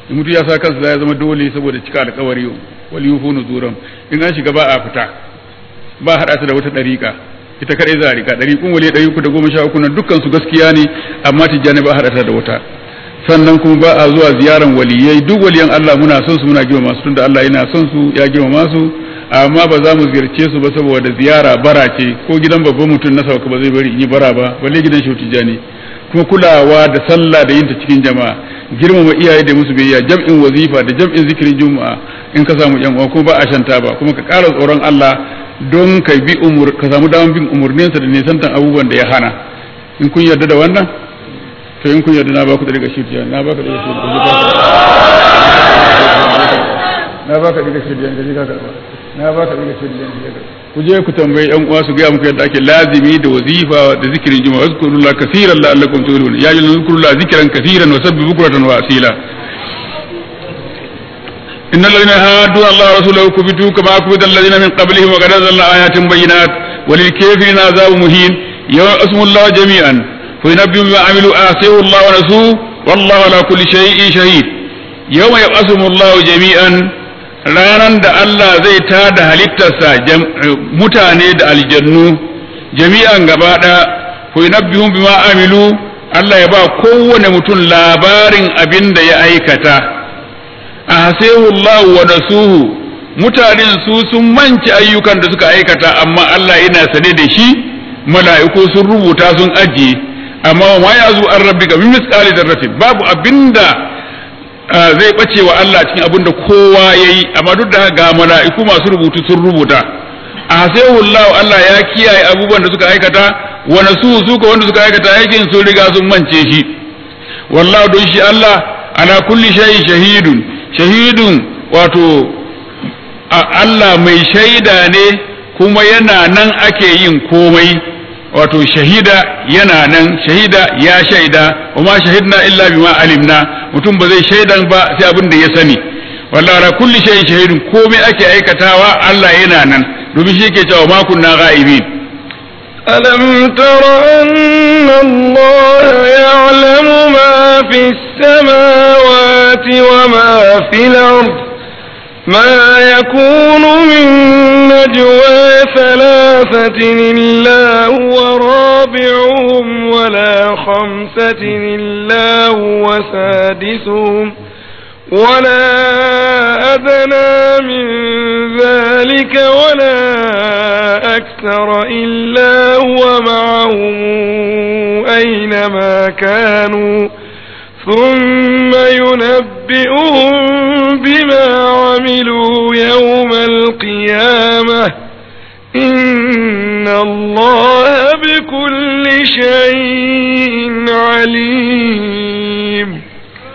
in mutu ya sa kansa ya zama dole saboda cika alkawari wal yufu nuzuran in an shiga ba a fita ba hada ta da wata dariƙa ita kadai za a rika dariƙun wali ɗari uku da goma sha uku nan dukkan su gaskiya ne amma tijjani ba hada ta da wata sannan kuma ba a zuwa ziyaran waliyai duk waliyan Allah muna son su muna girmama su tunda Allah yana son su ya girmama su amma ba za mu ziyarce su ba saboda ziyara bara ce ko gidan babban mutum na sauka ba zai bari in yi bara ba balle gidan shi tijjani kuma kulawa da sallah da yin ta cikin jama'a girmama iyaye da musu biyayya jam'in wazifa da jam'in zikirin juma'a in ka samu yan uwa kuma ba a shanta ba kuma ka ƙara tsoron Allah don ka bi umur ka samu daman bin umurninsa da nisantan abubuwan da ya hana in kun yarda da wannan to in kun yarda na ba ku da daga shirya na ba ka daga shirya na ba ka daga shirya da ka karba na ba ka daga shirya da ka ku je ku tambayi yan uwa su ga muku yadda ake lazimi da wazifa da zikirin juma'a zkurullah kaseeran la'allakum tuflihun ya ayyuhal zkurullah zikran kaseeran wa sabbihu bukratan wa asila إن الذين هادوا الله ورسوله كبتوا كما كبت الذين من قبلهم وقد أنزلنا آيات بينات وللكافرين عذاب مهين يوم اسم الله جميعا فينبئهم بما عملوا آسيه الله ونسوه والله على كل شيء شهيد يوم يقسم الله جميعا ranan da Allah zai tada halittarsa mutane da aljannu jami'an gaba ɗaya ku yunabbihum bima amilu Allah ya ba kowane mutum labarin abin da ya aikata ahsahu Allah wa nasuhu mutanen su sun manci ayyukan da suka aikata amma Allah yana sane da shi mala'iku sun rubuta sun ajiye amma ma ya zu an rabbika min misqali darratin babu abinda zai bace wa Allah cikin abinda kowa yayi amma duk da ga mala'iku masu rubutu sun rubuta ahsahu Allah Allah ya kiyaye abubuwan da suka aikata wa nasuhu su ko wanda suka aikata aikin sun riga sun mance shi wallahu don shi Allah ala kulli shay'in shahidun shahidun wato Allah mai shaida ne kuma yana nan ake yin komai wato shahida yana nan shahida ya shaida wa ma shahidna illa bima alimna mutum ba zai shaidan ba sai abin da ya sani wallahi ala kulli shay'in shahidun komai ake aikatawa Allah yana nan domin shi yake cewa ma kunna ghaibin ألم تر أن الله يعلم ما في السماوات وما في الأرض ما يكون من نجوى ثلاثة إلا هو رابعهم ولا خمسة إلا هو سادسهم ولا أدنى من ذلك ولا أكثر إلا هو معهم أينما كانوا ثم ينبئهم بما عملوا يوم القيامة إن الله بكل شيء عليم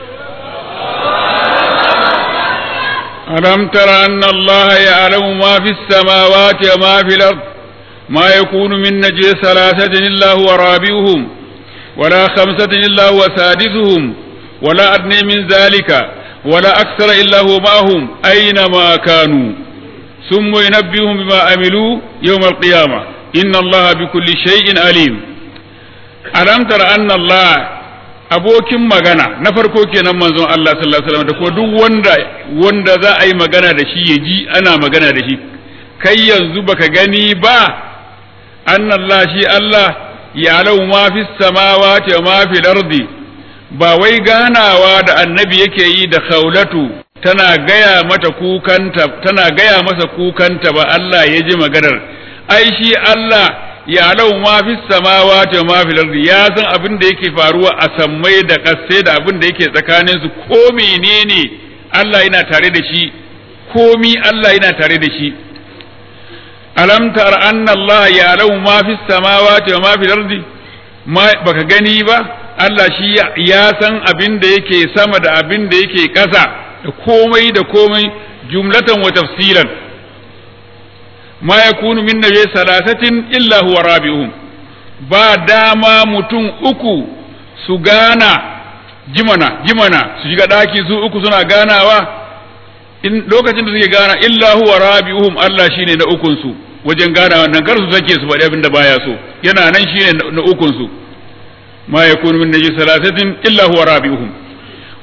ألم تر أن الله يعلم ما في السماوات وما في الأرض ما يكون من نجوى ثلاثة إلا هو رابعهم ولا خمسة إلا هو سادسهم ولا أدنى من ذلك ولا أكثر إلا هو معهم أينما كانوا ثم ينبئهم بما عملوا يوم القيامة إن الله بكل شيء عليم ألم تر أن الله abokin magana na farko kenan manzon Allah sallallahu alaihi wasallam da kuma duk wanda wanda za a yi magana da shi ya ji ana magana da shi kai yanzu baka gani ba annallah shi Allah ya lau ma fi samawati wa ma fi ardi ba wai ganawa da annabi yake yi da khawlatu tana gaya mata kukanta tana gaya masa kukanta ba Allah ya ji maganar ai shi Allah ya lau ma fi samawati wa ma fi ardi ya san abin da yake faruwa a sammai da ƙasai da abin da yake tsakanin su ko menene Allah yana tare da shi komi Allah yana tare da shi alam tar anna Allah ya lau ma fi samawati wa ma fi ardi baka gani ba Allah shi ya san abin da yake sama da abin da yake ƙasa da komai da komai jumlatan wa tafsilan ma yakunu min nabi salasatin illa huwa rabi'uhum ba dama mutum uku su gana jimana jimana su shiga daki su uku suna ganawa in lokacin da suke gana illa huwa rabi'uhum Allah shine na ukun su wajen ganawa nan kar su sake su faɗi abin da baya so yana nan shine na ukun su ma yakunu min nabi salasatin illa huwa rabi'uhum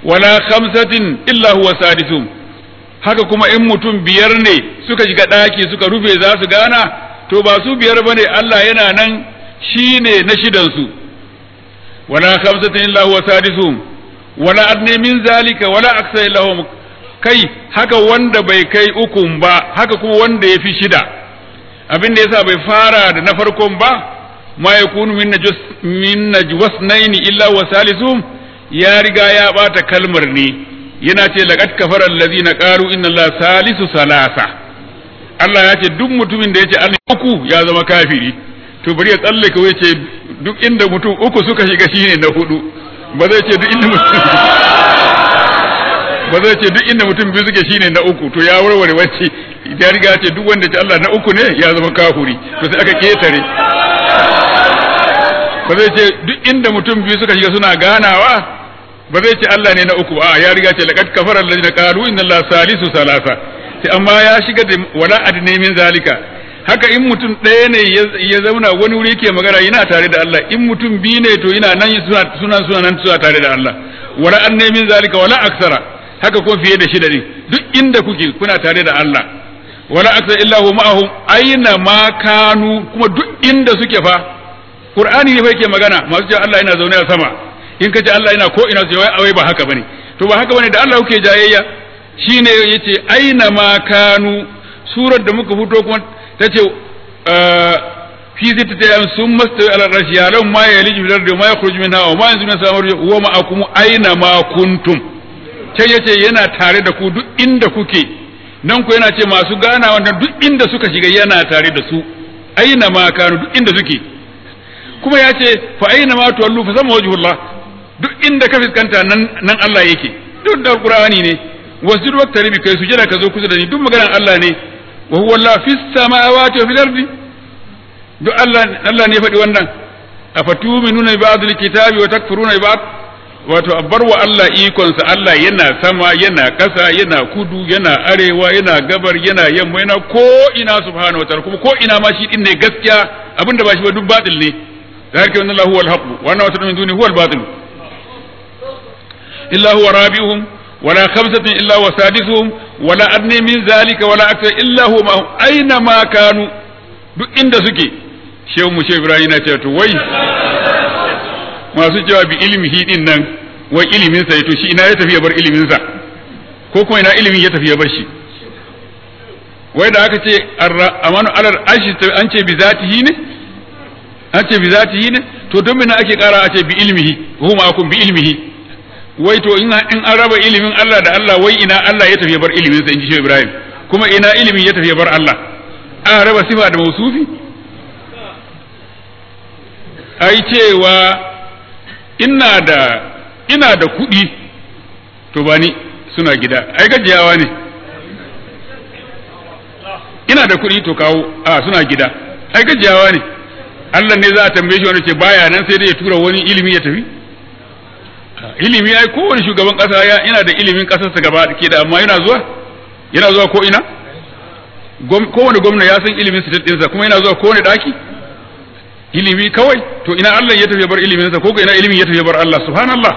wala khamsatin illa huwa sadisum haka kuma in mutum biyar ne suka shiga ɗaki suka rufe za su gana to ba su biyar bane Allah yana nan shine na shidan su wala khamsatin illa huwa sadisum wala adne min zalika wala aksa illa huwa kai haka wanda bai kai ukun ba haka kuma wanda ya fi shida abin da yasa bai fara da na farkon ba ma yakunu min najwas min najwasnaini illa wa salisum ya riga ya bata kalmar ne yana ce laqad kafara allazina qalu inna allaha salisu salasa Allah ya ce duk mutumin da ya ce Allah uku ya zama kafiri to bari ya tsallake wai ce duk inda mutum uku suka shiga shine na hudu ba zai ce duk inda mutum ba zai ce duk inda mutum biyu suke shine na uku to ya warware wacce ya riga ce duk wanda ce Allah na uku ne ya zama kafuri to sai aka ketare ba zai ce duk inda mutum biyu suka shiga suna ganawa ba zai ce Allah ne na uku a ya riga ce laqad kafara alladhina qalu inna Allah salisu salasa sai amma ya shiga da wala adne min zalika haka in mutum ɗaya ne ya zauna wani wuri ke magana yana tare da Allah in mutum biyu ne to yana nan suna suna suna nan suna tare da Allah wala adne min zalika wala aksara haka ko fiye da shida ne duk inda kuke kuna tare da Allah wala aksara illa hu ma'ahum aina ma kanu kuma duk inda suke fa Qur'ani ne fa yake magana masu cewa Allah yana zaune a sama in ka ce Allah yana ko ina sai wai ba haka bane to ba haka bane da Allah kuke jayayya shine yace aina ma kanu surar da muka fito kuma tace fi zita ta yan sun masta ala rashi ya lam ma yaliju fil ardi ma yakhruju minha wa ma yanzu min samar wa ma akum aina ma kuntum sai yace yana tare da ku duk inda kuke nan ku yana ce masu gana wannan duk inda suka shiga yana tare da su aina ma kanu duk inda suke kuma ya ce fa aina ma tuwallu fa sama wajhullah duk inda ka fiskanta nan nan Allah yake duk da Qur'ani ne wasjud waqtari bi kai sujada ka zo kusa da ni duk maganar Allah ne wa huwa Allah fis samawati wa fil ardi duk Allah Allah ne faɗi wannan afatuminuna bi ba'd kitabi wa takfuruna bi ba'd wato abbar wa Allah ikonsa Allah yana sama yana ƙasa yana kudu yana arewa yana gabar yana yamma yana ko ina subhanahu wataala kuma ko ina ma shi din ne gaskiya abinda ba shi ba duk batil ne ذلك أن الله هو الحق وأن ما من دونه هو الباطل إلا هو رابعهم ولا خمسة إلا هو سادسهم ولا أدنى من ذلك ولا أكثر إلا هو معهم أينما كانوا duk inda suke shehu mu shehu ibrahim na ce to wai masu cewa bi ilmihi din nan wai ilimin sa to shi ina ya tafi ya bar ilimin sa ko kuma ina ilimin ya tafi ya bar shi wai da aka ce amanu alal ashi an ce bi zatihi ne an ce bi zatihi ne to don mina ake kara a ce bi ilmihi huma akum bi ilmihi wai to in in an raba ilimin Allah da Allah wai ina Allah ya tafi bar ilimin sa inji Shehu Ibrahim kuma ina ilimin ya tafi bar Allah an raba sifa da mausufi ai cewa ina da ina da kuɗi to ba ni suna gida ai gajiyawa ne ina da kuɗi to kawo a suna gida ai gajiyawa ne Allah ne za a tambaye shi wanda ce baya nan sai dai ya tura wani ilimi ya tafi ilimi ai kowane shugaban kasa yana da ilimin kasarsa gaba ke da amma yana zuwa yana zuwa ko ina kowane gwamna ya san ilimin sitat ɗinsa kuma yana zuwa kowane ɗaki ilimi kawai to ina Allah ya tafi bar iliminsa ko ina ilimin ya tafi bar Allah subhanallah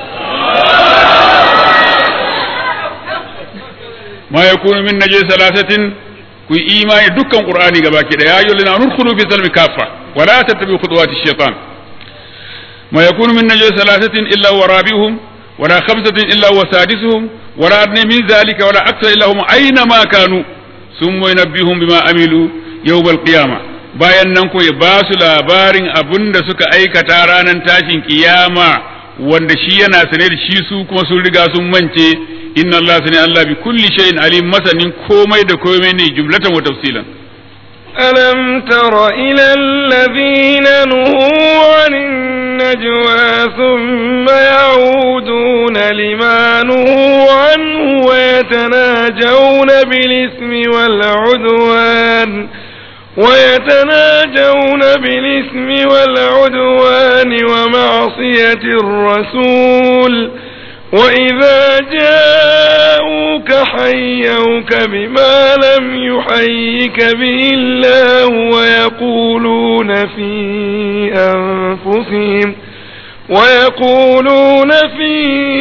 ma yakunu min najis salasatin ku yi imani dukkan qur'ani gaba ki da ya ayyuhal ladina nudkhulu fi salmi kaffa wa la tattabi'u khutuwati shaytan ma yakunu min najwa thalathatin illa huwa rabi'uhum wa la khamsatin illa huwa sadisuhum wa la adna min dhalika wa la akthar illa hum aina ma kanu thumma yunabbihum bima amilu yawm al-qiyamah bayan nan ko ya ba su labarin abin da suka aikata ranar tashin kiyama wanda shi yana sane da shi su kuma sun riga sun mance inna Allah sani Allah bi kulli shay'in alim masanin komai da komai ne jumlatan wa tafsilan ألم تر إلى الذين نهوا عن النجوى ثم يعودون لما نهوا عنه ويتناجون بالإثم والعدوان ويتناجون بالإثم والعدوان ومعصية الرسول وإذا جاءوك حيوك بما لم يحيك به الله ويقولون في أنفسهم ويقولون في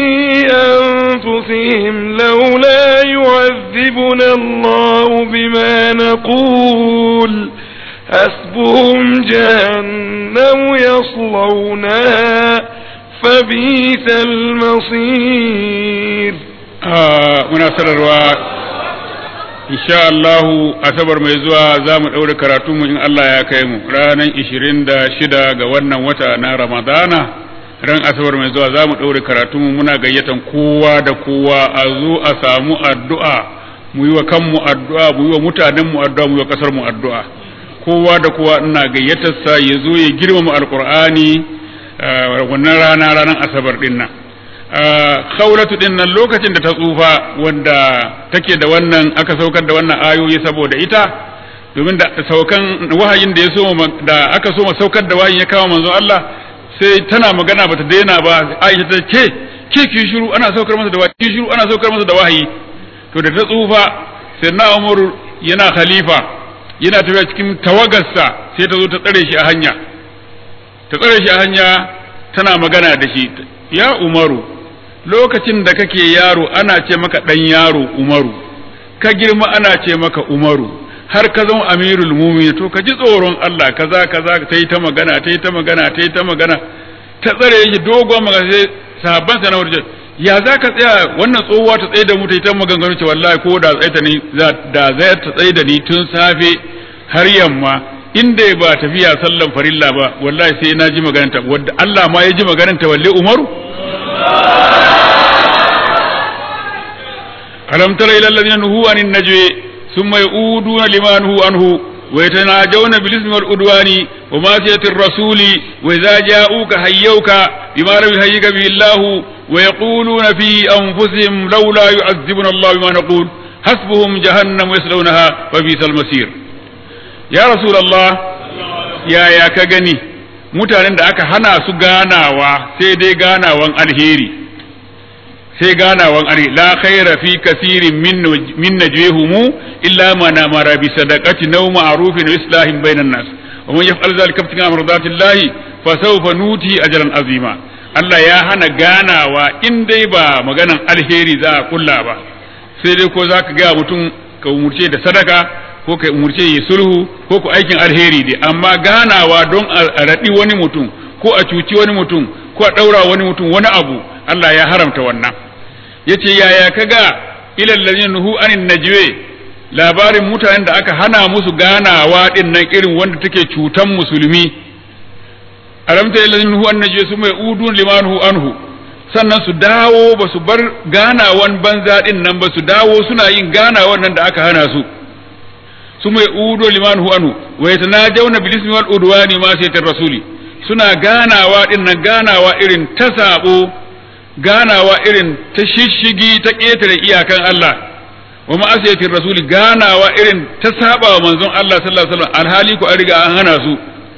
أنفسهم لولا يعذبنا الله بما نقول حسبهم جهنم يصلونها فبئس المصير آه مناسرة insha Allahu asabar mai zuwa za mu ɗaure karatunmu in Allah ya kai mu ranar ishirin da shida ga wannan wata na Ramadana ran asabar mai zuwa za mu ɗaure karatunmu muna gayyatan kowa da kowa a zo a samu addu'a mu yi wa kanmu addu'a mu yi wa mutanenmu addu'a mu yi wa ƙasarmu addu'a kowa da kowa ina gayyatarsa ya zo ya girmama alƙur'ani wannan rana ranar asabar ɗin nan khawlatu din nan lokacin da ta tsufa wanda take da wannan aka saukar da wannan ayoyi saboda ita domin da saukan wahayin da ya so da aka so saukar da wahayin ya kawo manzon Allah sai tana magana bata daina ba Aisha ta ce ke ki shiru ana saukar masa da wahayi ki shiru ana saukar masa da wahayi to da ta tsufa sai na Umar yana khalifa yana tafiya cikin tawagarsa sai ta zo ta tsare shi a hanya ta tsare shi a hanya tana magana da shi ya Umaru lokacin da kake yaro ana ce maka ɗan yaro umaru ka girma ana ce maka umaru har ka zama amirul mumin to ka ji tsoron Allah kaza kaza ta yi ta magana ta yi ta magana ta yi ta magana ta tsare shi dogon magana sai sahabban sa na wurin ya za ka tsaya wannan tsohuwa ta tsaye da mu ta yi ta maganganu ce wallahi ko da tsaye ta ni da zai ta tsaye da ni tun safe har yamma inda ba tafiya sallan farilla ba wallahi sai na ji magananta wadda Allah ma ya ji magananta walle umaru ألم تر إلى الذين نهوا عن النجوى ثم يؤودون لما نهوا عنه ويتناجون بالإثم والعدوان ومعصية الرسول وإذا جاءوك حيوك بما لم يحييك به الله ويقولون في أنفسهم لولا يعذبنا الله بما نقول حسبهم جهنم يصلونها وبئس المصير يا رسول الله يا يا كغني mutanen da aka hana su ganawa sai dai ganawan alheri sai ganawan ari la khaira fi kasirin min najwehumu illa man amara bi sadaqati naw ma'rufin wa islahin bainan nas wa man yaf'al dhalika ibtigha mardatillahi fa sawfa nuti ajran azima Allah ya hana ganawa in dai ba maganan alheri za a kulla ba sai dai ko zaka ga mutum ka umurce da sadaka ko ka umurce yi sulhu ko ku aikin alheri dai amma ganawa don a raɗi wani mutum ko a cuci wani mutum ko a ɗaura wani mutum wani abu Allah ya haramta wannan yace yaya kaga ilal ladina nuhu anin najwe labarin mutanen da aka hana musu ganawa din nan irin wanda take cutan musulmi alamta ilal ladina nuhu an najwe su mai udun limanhu anhu sannan su dawo ba su bar ganawan banza din nan ba su dawo suna yin ganawan nan da aka hana su su mai udu limanhu anhu wa yatanajawna bil ismi wal udwani ma sayyidir rasuli suna ganawa din nan ganawa irin ta sabo ganawa irin ta shishigi ta ƙetare iyakan Allah wa ma'asiyatin rasuli ganawa irin ta saba wa manzon Allah sallallahu alaihi wasallam alhali ku an riga an hana su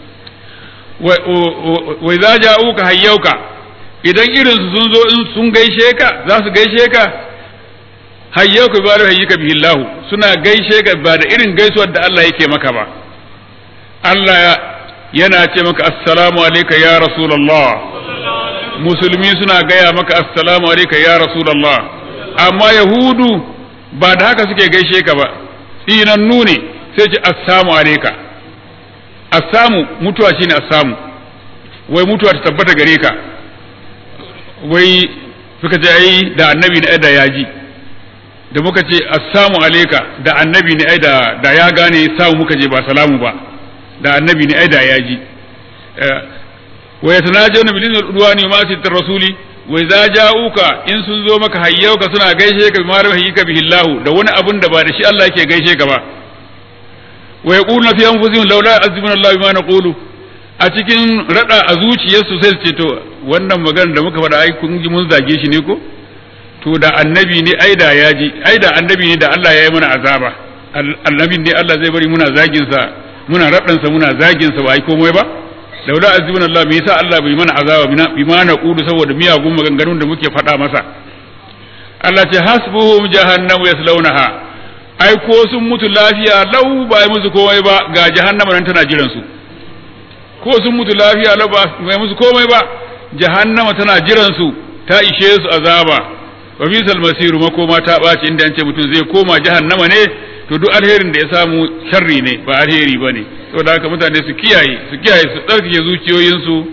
wa idza ja'uka hayyauka idan irin su sun zo in sun gaishe ka za su gaishe ka hayyauka bi bari hayyuka bihi Allah suna gaishe ka ba da irin gaisuwar da Allah yake maka ba Allah yana ce maka assalamu alayka ya rasulullah musulmi suna gaya maka assalamu alaika ya rasulallah amma yahudu ba da haka suke gaishe ka ba tsinannu ne sai ce assamu alaika assamu mutuwa shine assamu wai mutuwa ta tabbata gare ka wai suka ce ai da annabi ne da ya ji da muka ce assamu alaika da annabi ne ai da da ya gane samu muka je ba salamu ba da annabi ne ai da ya ji wa yatanajawna bil ismi wal wa ma'siyati rasuli wa idza ja'uka in sun zo maka hayyauka suna gaishe ka bima rabbika bihi Allah da wani abun da ba da shi Allah yake gaishe ka ba wa yaquluna fi anfusihim laula azibuna Allah bima naqulu a cikin rada a zuciyarsu sai su ce to wannan magana da muka faɗa ai kun ji mun zage shi ne ko to da annabi ne ai da ya ji ai da annabi ne da Allah ya yi mana azaba annabi ne Allah zai bari muna zagin sa muna radansa muna zagin sa ba ai komai ba laula azibuna Allah me yasa Allah bai mana azaba bi ma naqulu saboda miyagun maganganun da muke faɗa masa Allah ce hasbuhum jahannamu yaslaunaha ai ko sun mutu lafiya lau ba yi musu komai ba ga jahannama nan tana jiran su ko sun mutu lafiya lau ba yi musu komai ba jahannama tana jiran su ta ishe su azaba wa bisal masiru makoma ta ɓaci inda an ce mutum zai koma jahannama ne to duk alherin da ya samu sharri ne ba alheri ba ne saboda haka mutane su kiyaye su kiyaye su tsarkake zuciyoyinsu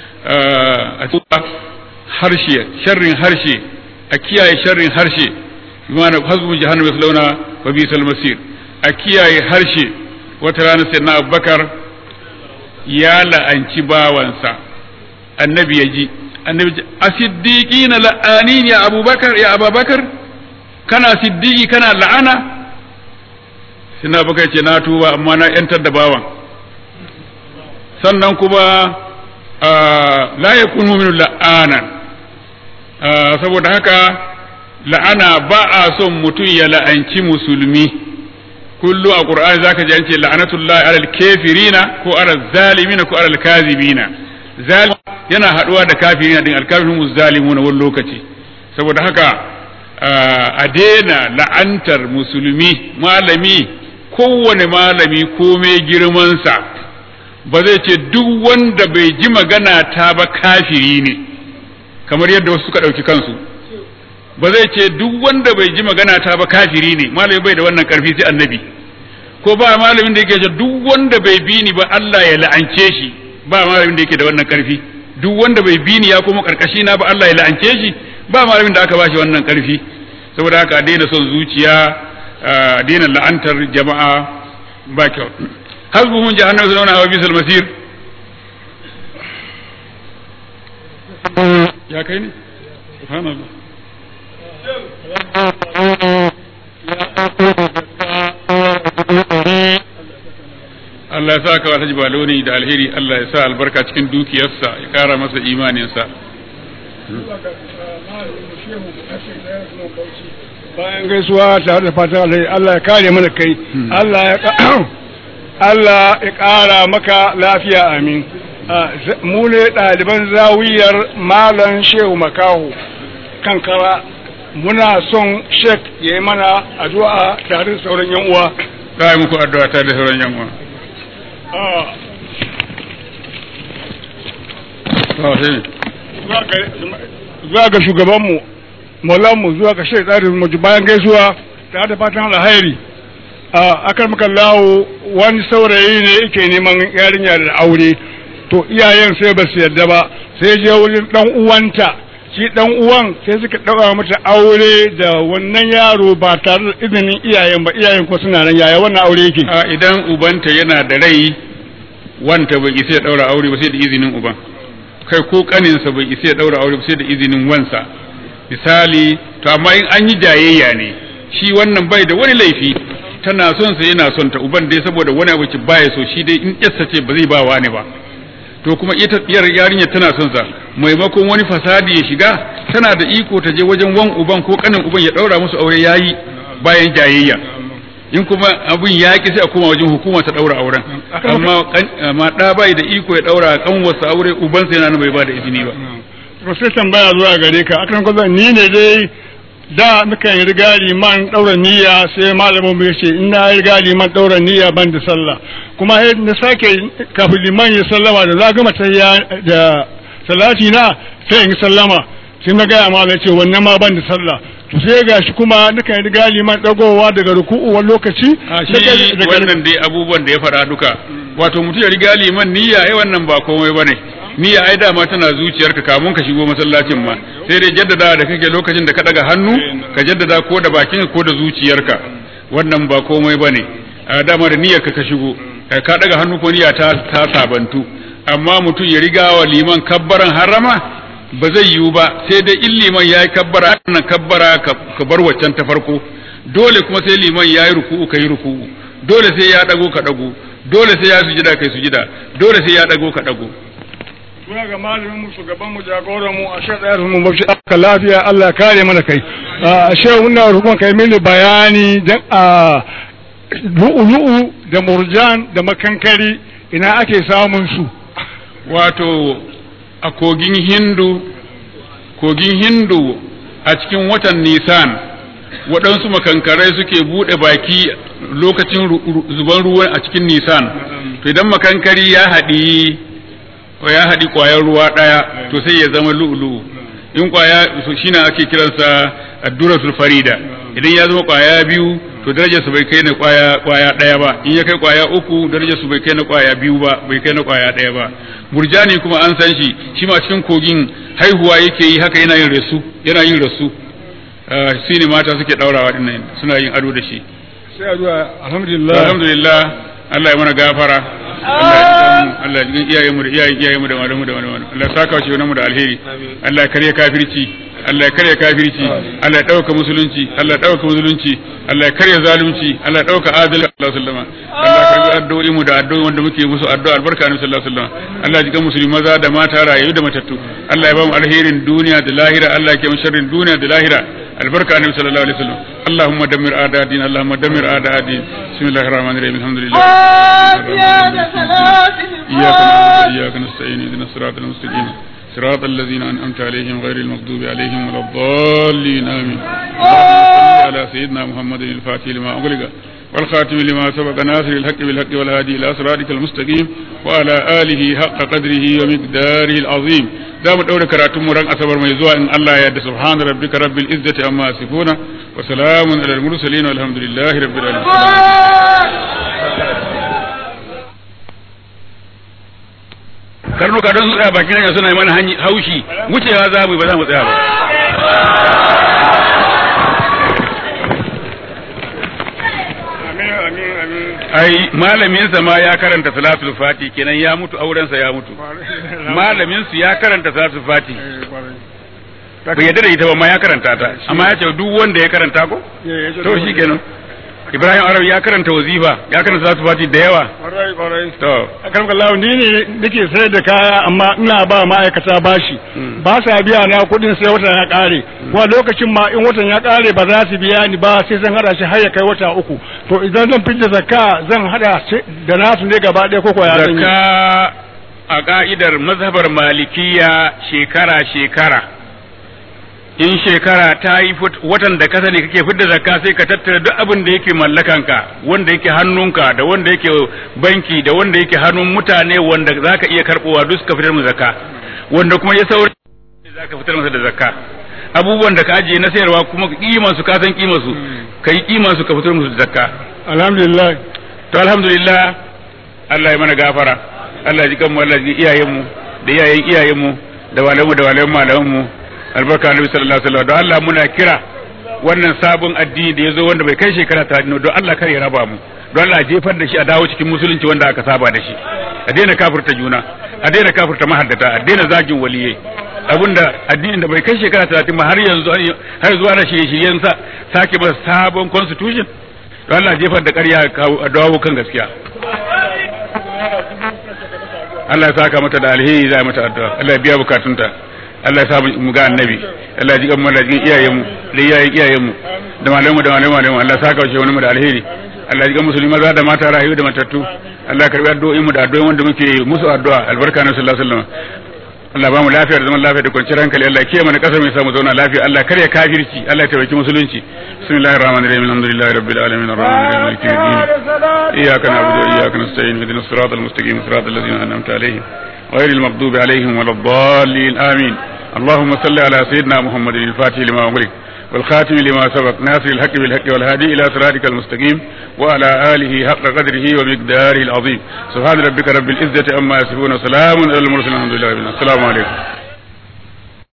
a harshe sharrin harshe a kiyaye sharrin harshe bimana hasbu jahannam yaslawna wa bisal masir a kiyaye harshe wata rana sai na abubakar ya la'anci bawansa annabi ya ji annabi asiddiqina la'anin ya abubakar ya abubakar kana siddiqi kana la'ana sai na abubakar ce na tuba amma na yantar da bawan sannan kuma la yakunu min la'anan saboda haka la'ana ba a son mutum ya la'anci musulmi kullu a qur'ani zaka ji an ce la'anatullahi alal kafirina ko alal zalimina ko alal kazibina zalim yana haduwa da kafirina din alkafirun muzzalimuna wani lokaci saboda haka a daina la'antar musulmi malami kowane malami komai girmansa ba zai ce duk wanda bai ji magana ta ba kafiri ne kamar yadda wasu suka ɗauki kansu ba zai ce duk wanda bai ji magana ta ba kafiri ne malami bai da wannan karfi sai annabi ko ba malamin da yake ce duk wanda bai bi ni ba Allah ya la'ance shi ba malamin da yake da wannan karfi duk wanda bai bi ni ya kuma karkashi na ba Allah ya la'ance shi ba malamin da aka bashi wannan karfi saboda haka a daina son zuciya a daina la'antar jama'a ba kyau hasbuhum jahannam zauna wa bisal masir ya kai ne subhanallah Allah ya sa ka wata jibaloni da alheri Allah ya sa albarka cikin dukiyarsa ya kara masa imaninsa bayan gaisuwa tare da fatan alheri Allah ya kare mana kai Allah ya Allah ya ƙara maka lafiya amin mu ne ɗaliban zawiyar malam shehu makaho kankara muna son shek ya yi mana addu'a tare da sauran yan uwa za muku addu'a tare da sauran yan uwa zuwa ga shugabanmu maulanmu zuwa ga shek tsarin mu bayan gaisuwa tare da fatan alheri a akar maka lawo wani saurayi ne yake neman yarinya da aure to iyayen sai ba su yarda ba sai je wurin dan uwanta shi dan uwan sai suka ɗaura mata aure da wannan yaro ba tare da izinin iyayen ba iyayen ko suna nan yaya wannan aure yake a idan ubanta yana da rai wanta bai isa ya daura aure ba sai da izinin uban kai ko kaninsa bai isa ya daura aure ba sai da izinin wansa misali to amma in an yi jayayya ne shi wannan bai da wani laifi tana son sa yana son ta uban dai saboda wani abu baya so shi dai in kyasta ce ba zai ba wani ba to kuma ita yar yarinya tana son sa maimakon wani fasadi ya shiga tana da iko ta je wajen wan uban ko kanin uban ya daura musu aure yayi bayan jayayya in kuma abun ya ki sai a koma wajen hukuma ta daura auren amma amma da bai da iko ya daura kan wasu aure uban sa yana bai ba da izini ba to sai tambaya zuwa gare ka akan ko ni ne dai da muka yi riga liman ɗaura niyya sai malamin mu yace in na riga liman ɗaura niyya ban da sallah kuma na sake kafin liman ya sallama da za gama tayya da salati na sai in sallama sai na gaya malam ce wannan ma ban da sallah to sai ga shi kuma nuka yi riga liman ɗagowa daga ruku'u wani lokaci shi wannan dai abubuwan da ya faɗa duka wato mutum ya riga liman niyya ai wannan ba komai bane niyya ai dama tana zuciyarka kamun ka shigo masallacin ma sai dai jaddada da kake lokacin da ka daga hannu ka jaddada ko da bakin ko da zuciyarka wannan ba komai bane a dama da niyyar ka ka shigo ka daga hannu ko niyya ta ta sabantu amma mutum ya riga wa liman kabbaran harama ba zai yiwu ba sai dai in liman yayi kabbara nan kabbara ka bar waccan ta farko dole kuma sai liman yayi ruku'u kai ruku'u dole sai ya dago ka dago dole sai ya sujida kai sujida dole sai ya dago ka dago Muna ga malamin mu shugaban mu jagoran mu a shaɗa mu mafi aka lafiya Allah kare mana kai. A shehu muna rukun kai mini bayani dan a lu'ulu'u da murjan da makankari ina ake samun su. Wato a kogin Hindu kogin Hindu a cikin watan Nisan waɗansu makankarai suke buɗe baki lokacin zuban ruwan a cikin Nisan. To idan makankari ya haɗi ya haɗi ƙwayar ruwa ɗaya to sai ya zama lu'lu'u in ƙwaya shine ake kiransa adduratul farida idan ya zama ƙwaya biyu to darajar su bai kai na ƙwaya ƙwaya ɗaya ba in ya kai ƙwaya uku darajar su bai kai na ƙwaya biyu ba bai kai na ƙwaya ɗaya ba murjani kuma an san shi shi ma cikin kogin haihuwa yake yi haka yana yin rasu yana yin rasu shi ne mata suke ɗaurawa dinnan suna yin ado da shi sai addu'a alhamdulillah alhamdulillah Allah ya mana gafara Allah ya ji iyayen mu da iyayen iyayen mu da malamu da malamu Allah ya saka shi mu da alheri Allah ya karya kafirci Allah ya karya kafirci Allah ya dauka musulunci Allah ya dauka musulunci Allah ya karya zalunci Allah ya dauka adalci Allah sallama Allah ya karbi addu'o'i mu da addu'o'i wanda muke musu addu'a albarka annabi sallallahu alaihi wasallam Allah ya ji kan musulmi maza da mata rayu da matattu Allah ya ba mu alherin duniya da lahira Allah ya ke mu sharrin duniya da lahira البركة النبي صلى الله عليه وسلم اللهم دمر أعداء الدين اللهم دمر أعداء الدين بسم الله الرحمن الرحيم الحمد لله إياك نعبد وإياك نستعين اهدنا الصراط المستقيم صراط الذين أنعمت عليهم غير المغضوب عليهم ولا الضالين آمين اللهم صل على سيدنا محمد الفاتح لما أغلق والخاتم لما سبق ناصر الحق بالحق والهادي إلى صراطك المستقيم وعلى آله حق قدره ومقداره العظيم za mu ɗaure karatun mu ran asabar mai zuwa in Allah ya yarda subhana rabbika rabbil izzati amma yasifuna wa salamun alal mursalin walhamdulillahi rabbil alamin karnuka don su tsaya bakin hanya suna yi mana haushi wucewa za mu ba za mu tsaya ba ai malaminsa ma ya karanta salatul fati kenan ya mutu aurensa ya mutu malamin su ya karanta salatul fati bai yadda da ita ba ma ya karanta ta amma ya ce duk wanda ya karanta ko to shi kenan Ibrahim Arabi ya karanta wazifa ya karanta salatul fati da yawa to akan kallahu ni ne nake sayar da kaya amma ina ba ma'aikata bashi ba sa biya na kuɗin sai watan ya ƙare kuma lokacin ma in watan ya ƙare ba za su biya ni ba sai zan hada shi har ya kai wata uku to idan zan fidda zakka zan hada da nasu ne gaba ɗaya ko ya zan yi zakka a ka'idar mazhabar malikiya shekara shekara in shekara ta yi watan da ka sani kake fidda zakka sai ka tattara duk abin da yake mallakanka wanda yake hannunka da wanda yake banki da wanda yake hannun mutane wanda zaka iya karbowa duk ka fitar mu zakka wanda kuma ya sauri zaka fitar masa da zakka abubuwan da ka ajiye na sayarwa kuma kiman su ka san kiman su kai kiman su ka fitar musu da zakka alhamdulillah to alhamdulillah Allah ya mana gafara Allah ya ji kanmu Allah ya ji iyayenmu da iyayen iyayenmu da walamu da walamu malamanmu albarka annabi sallallahu alaihi wasallam don Allah muna kira wannan sabon addini da yazo wanda bai kai shekara ta don Allah kar ya raba mu don Allah jefar da shi a dawo cikin musulunci wanda aka saba da shi a daina kafirta juna a daina kafirta mahaddata a daina zagin waliyai abinda addinin da bai kai shekara talatin ba har yanzu har zuwa na shirye-shiryen sa sake masa sabon constitution don Allah jefar da ƙarya a dawo kan gaskiya Allah ya saka mata da alheri za mata addu'a Allah ya biya bukatunta Allah ya sa mu ga annabi Allah ya ji kan malajin iyayen mu da iyayen iyayen mu da malamu da malamu malamu Allah ya saka shi wani mu da alheri Allah ya ji kan musulmi maza da mata rayu da matattu Allah ya karbi addu'o'in mu da addu'o'in wanda muke musu addu'a albarka na sallallahu alaihi wasallam Allah ba mu lafiya da zaman lafiya da kwanciyar hankali Allah ya kiyaye mana kasar mai samu zauna lafiya Allah kare kafirci Allah ya tabbaki musulunci bismillahir rahmanir rahim alhamdulillahi rabbil alamin arrahmanir rahim maliki yawmiddin iyyaka na'budu wa iyyaka nasta'in ihdinas siratal mustaqim siratal ladzina an'amta alaihim غير المغضوب عليهم ولا الضالين آمين اللهم صل على سيدنا محمد الفاتح لما أغلق والخاتم لما سبق ناصر الحق بالحق والهادي إلى صراطك المستقيم وعلى آله حق قدره ومقداره العظيم سبحان ربك رب العزة عما يصفون وسلام على المرسلين الحمد لله السلام عليكم